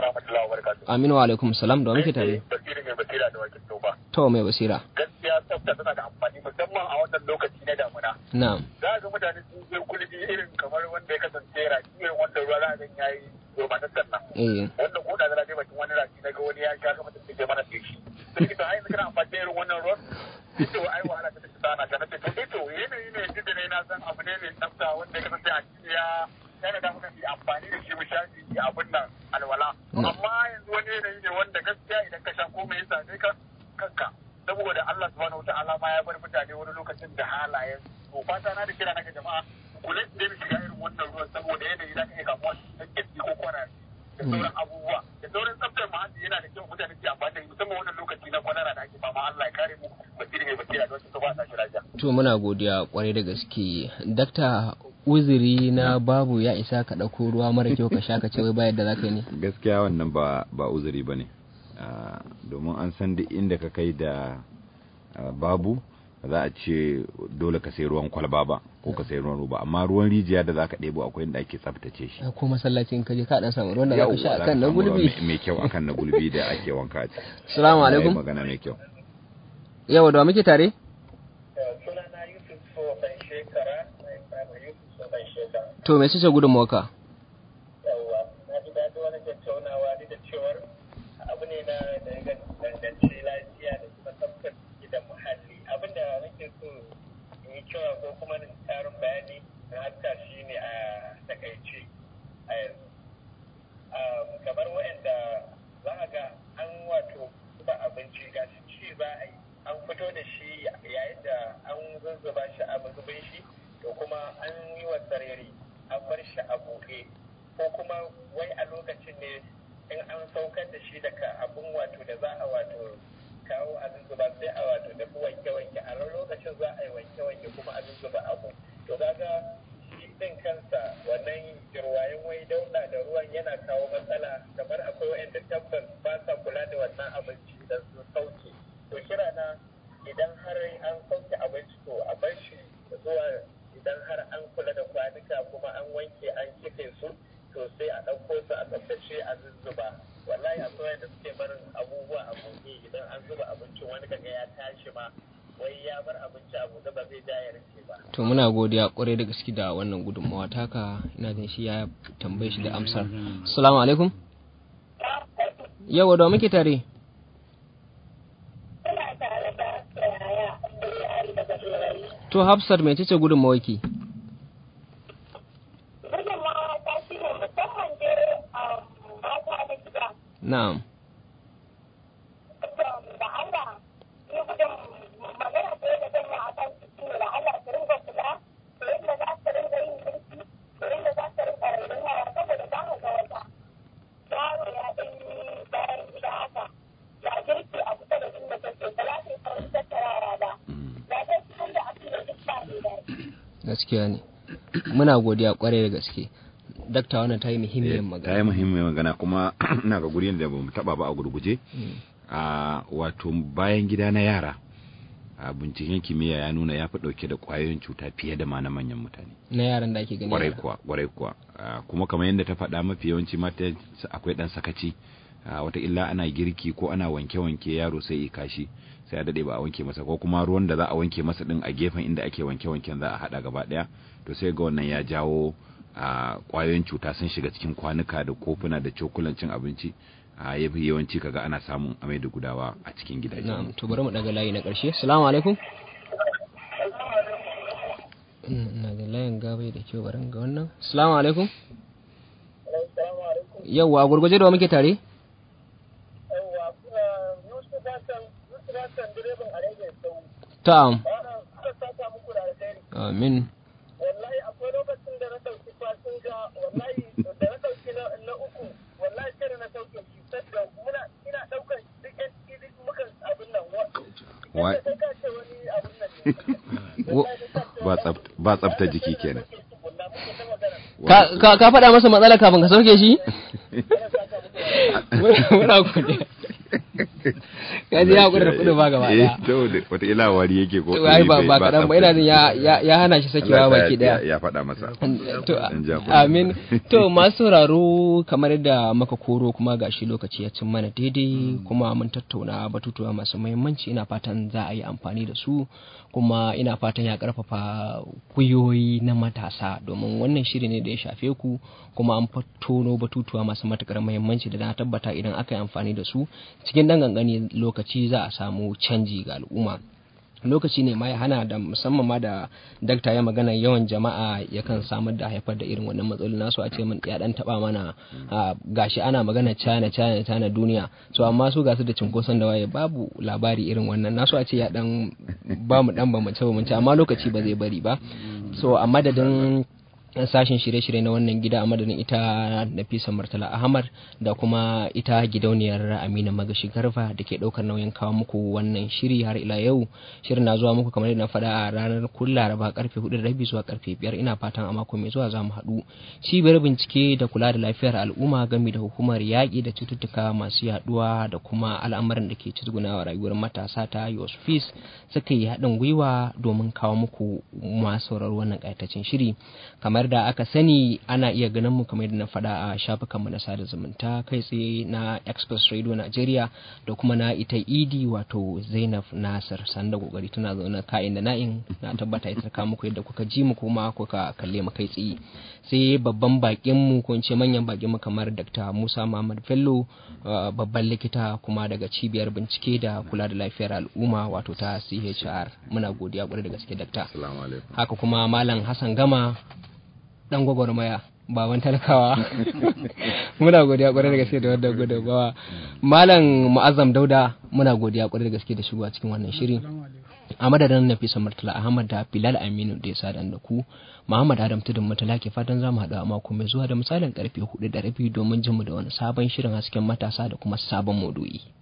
rahmatullahi wa barakatuh. Aminu wa alaikum salam da wa muke tare. Basiri mai basira da wakil toba. To mai basira. Gaskiya tsafta tana da amfani musamman a wannan lokaci na damuna. Na'am. Za ga mutane sun je kulbi irin kamar wanda ya kasance raki irin wanda ruwa za a gan yayi romatattar nan. Eh. Wanda ko da zara dai bakin wani raki na ga wani ya sha kamar da ke mana feshi. Sai kita ai kana amfani da irin wannan ruwan. Ito ai wahala ta tafi sana ta nace to ito yanayi ne duk da ne na san abu ne mai tsafta wanda ya kasance a cikin ya yana da muka yi amfani da shi mu shafi abin nan alwala. Amma yanzu wani yanayi ne wanda gaskiya idan ka sha ko mai yasa ne ka kanka saboda Allah subhanahu wataala ma ya bar mutane wani lokacin da halayen to fata na da kira na ga jama'a kula da mu shiga irin wannan ruwan saboda yanayi za ka iya kamuwa da kirki ko kwana da sauran abubuwa da sauran tsaftar muhalli yana da kyau mutane su amfani da shi musamman wannan lokaci na kwanara da ake fama Allah ya kare mu basiri mai basira da wasu ba sa shi lafiya. To muna godiya kwarai da gaske. Dakta uzuri na babu ya isa ka ɗauko ruwa mara kyau ka sha ka ce wai ba yadda za ka yi ne. gaskiya wannan ba ba uzuri bane Ah, domin an san duk inda ka kai da ah, babu ba za a ce dole ka sai ruwan kwalba ba ko ka sai ruwan roba amma ruwan rijiya da za ka ɗebo akwai inda ake tsaftace shi Ko masallacin ka je ka dan samu ruwan da za ka sha Yawwa, za akan na samu ruwa gulbi. mai- mai kyau akan na gulbi da ake wanka a ciki Assalamu Ya yi alaikum. magana mai kyau Yawa da wa muke tare? Sunana Yusuf so ban shekara, Yusuf so ban shekara. To me ce gudunmawa ka? yawwa na ji daɗi wani tattaunawa ni da cewar abu ne na da ya danganci lafiya da kuma tsaftar jiki da muhalli abin da nake so in yi cewa ko kuma in ƙarin bayani na haska shi ne a takaice a yanzu Um, kamar waɗanda za a ga an wato zuba abinci ga shi ci za a yi an fito da shi yayin da an zuzzuba shi a mazubin shi to kuma an yi wa sarari an bar shi a buɗe ko kuma wai a lokacin ne in an saukar da shi daga abun wato da za a wato kawo a zuzzuba sai a wato dafi wanke-wanke a lokacin za a yi wanke-wanke kuma a zuzzuba abu to kaga shi din kansa wannan jirwayen wai dauda da ruwan yana kawo matsala kamar akwai wa'anda tabbas ba sa kula da wannan abinci da su sauke to kira na idan har an sauke abinci to a bar shi zuwa idan har an kula da kwanuka kuma an wanke an kife su to sai a ɗauko su a tsaftace a zuzzuba wallahi akwai wanda suke barin abubuwa a buɗe idan an zuba abincin wani kaga ya tashi ma wai ya bar abinci a buɗe ba zai ja ya rike ba To muna godiya kwarai da gaske da wannan gudunmawa taka ina jin shi ya tambaye shi da amsar. Assalamu alaikum. Yawa da wa muke tare? To Hafsat mai ce gudunmawa ki? Na'am. Gaskiya ne. Muna godiya kwarai da gaske. Dakta wannan ta yi muhimmiyar ta magana. yi muhimmiyar magana kuma ina ga guri da ba mu taba ba a gurguje Mm. a wato bayan gida na yara a binciken kimiyya ya nuna ya fi ɗauke da ƙwayoyin cuta fiye da ma na manyan mutane Na yaran da ake gani. kwarai yara. kuwa kwarai kuwa Ah, kuma kamar yadda ta faɗa mafi yawanci mata akwai ɗan sakaci Ah, wata illa ana girki ko ana wanke-wanke yaro sai ya kashi sai a daɗe ba a wanke masa ko kuma ruwan da za a wanke masa ɗin a gefen inda ake wanke-wanken za a haɗa gaba ɗaya to sai ga wannan ya jawo a ƙwayoyin cuta sun shiga cikin kwanuka da kofuna da cokulan cin abinci a yafi yawanci kaga ana samun amai da gudawa a cikin gidaje Na'am, to bari mu daga layi na ƙarshe. Assalamu alaikum. Mm, Ina da layin gabai da kyau bari ga wannan. Assalamu alaikum. Assalamu alaikum. Yawwa, a gurguje da wa muke tare? Yawwa, Yusuf Hassan, Yusuf Hassan direban a rage sau. Ta'am. Ana aka saka muku da alheri. Amin. Wallahi akwai lokacin da na ɗauki fasinja, wallahi da na ɗauki na na uku, wallahi sai da na sauke shi saboda muna ina ɗaukar duk yan duk muka abin nan. wa- Wa- Sai ka ce wani abin nan ne. Wa- ba tsafta ba tsafta jiki kenan Tukunna muke ta magana. Ka ka ka faɗa masa matsala kafin ka sauke shi? Muna godiya. ya ji ya hakura da kuɗin ba gaba eh ɗaya to wataƙila wari yake ko ai ba ba kaɗan ba ina tsafta. jin ya ya- ya hana shi sakewa Allah ya- baki ɗaya ya- ya faɗa masa to Dan ja kunne. amin to masu sauraro kamar yadda muka koro kuma gashi lokaci ya cin mana daidai kuma mun tattauna batutuwa masu muhimmanci ina fatan za a yi amfani da su kuma ina fatan ya karfafa kuyoyi na matasa domin wannan shiri ne da ya shafe ku kuma an tono batutuwa masu matukar muhimmanci da na tabbata idan aka yi amfani da su cikin dan gangani lokaci za a samu canji ga al'umma lokaci ne ma ya hana da musamman ma da dakta ya magana yawan jama'a yakan samar da haifar da irin wannan matsaloli nasu a ce mun ya dan taba mana a, gashi ana magana China China China duniya so amma su gasu da cinkoson da waye babu labari irin wannan nasu a ce ya dan ba mu dan bambance bambance amma lokaci ba zai bari ba so a madadin sashen shirye-shirye na wannan gida a madadin ita Nafisa Murtala Ahmad da kuma ita gidauniyar Amina Magashi Garba da ke ɗaukar nauyin kawo muku wannan shiri har ila yau shirin na zuwa muku kamar yadda na faɗa a ranar kun Laraba karfe 4 da rabi zuwa karfe 5 ina fatan a mako mai zuwa za mu haɗu cibiyar bincike da kula da lafiyar al'umma gami da hukumar yaƙi da cututtuka masu yaɗuwa da kuma al'amuran da ke cizgunawa rayuwar matasa ta Yosfis suka yi haɗin gwiwa domin kawo muku masu sauraro wannan ƙayataccen shiri kamar da aka sani ana iya ganin mu kamar yadda na faɗa a shafukanmu na sada zumunta kai tsaye na express radio nigeria da kuma na ita idi wato zainab nasir sanda kokari tana zaune ka'in da na'in na tabbata ita ka muku yadda kuka ji mu kuma kuka kalle mu kai tsaye sai babban bakin mu ko in ce manyan bakin mu kamar dr musa muhammad bello uh, babban likita kuma daga cibiyar bincike da kula da lafiyar al'umma wato ta chr muna godiya kwarai da gaske dakta assalamu alaikum haka kuma malam hassan gama dan gwagwarmaya baban talakawa muna godiya kwarai da gaske da wannan gudunmawa malam mu'azzam dauda muna godiya kwarai da gaske da shigowa cikin wannan shiri a madadin nafisa murtala ahmad da bilal aminu da ya sadan da ku muhammad adam tudun mutala ke fatan za mu haɗu a mako mai zuwa da misalin karfe hudu da rabi domin jin mu da wani sabon shirin hasken matasa da kuma sabon maudu'i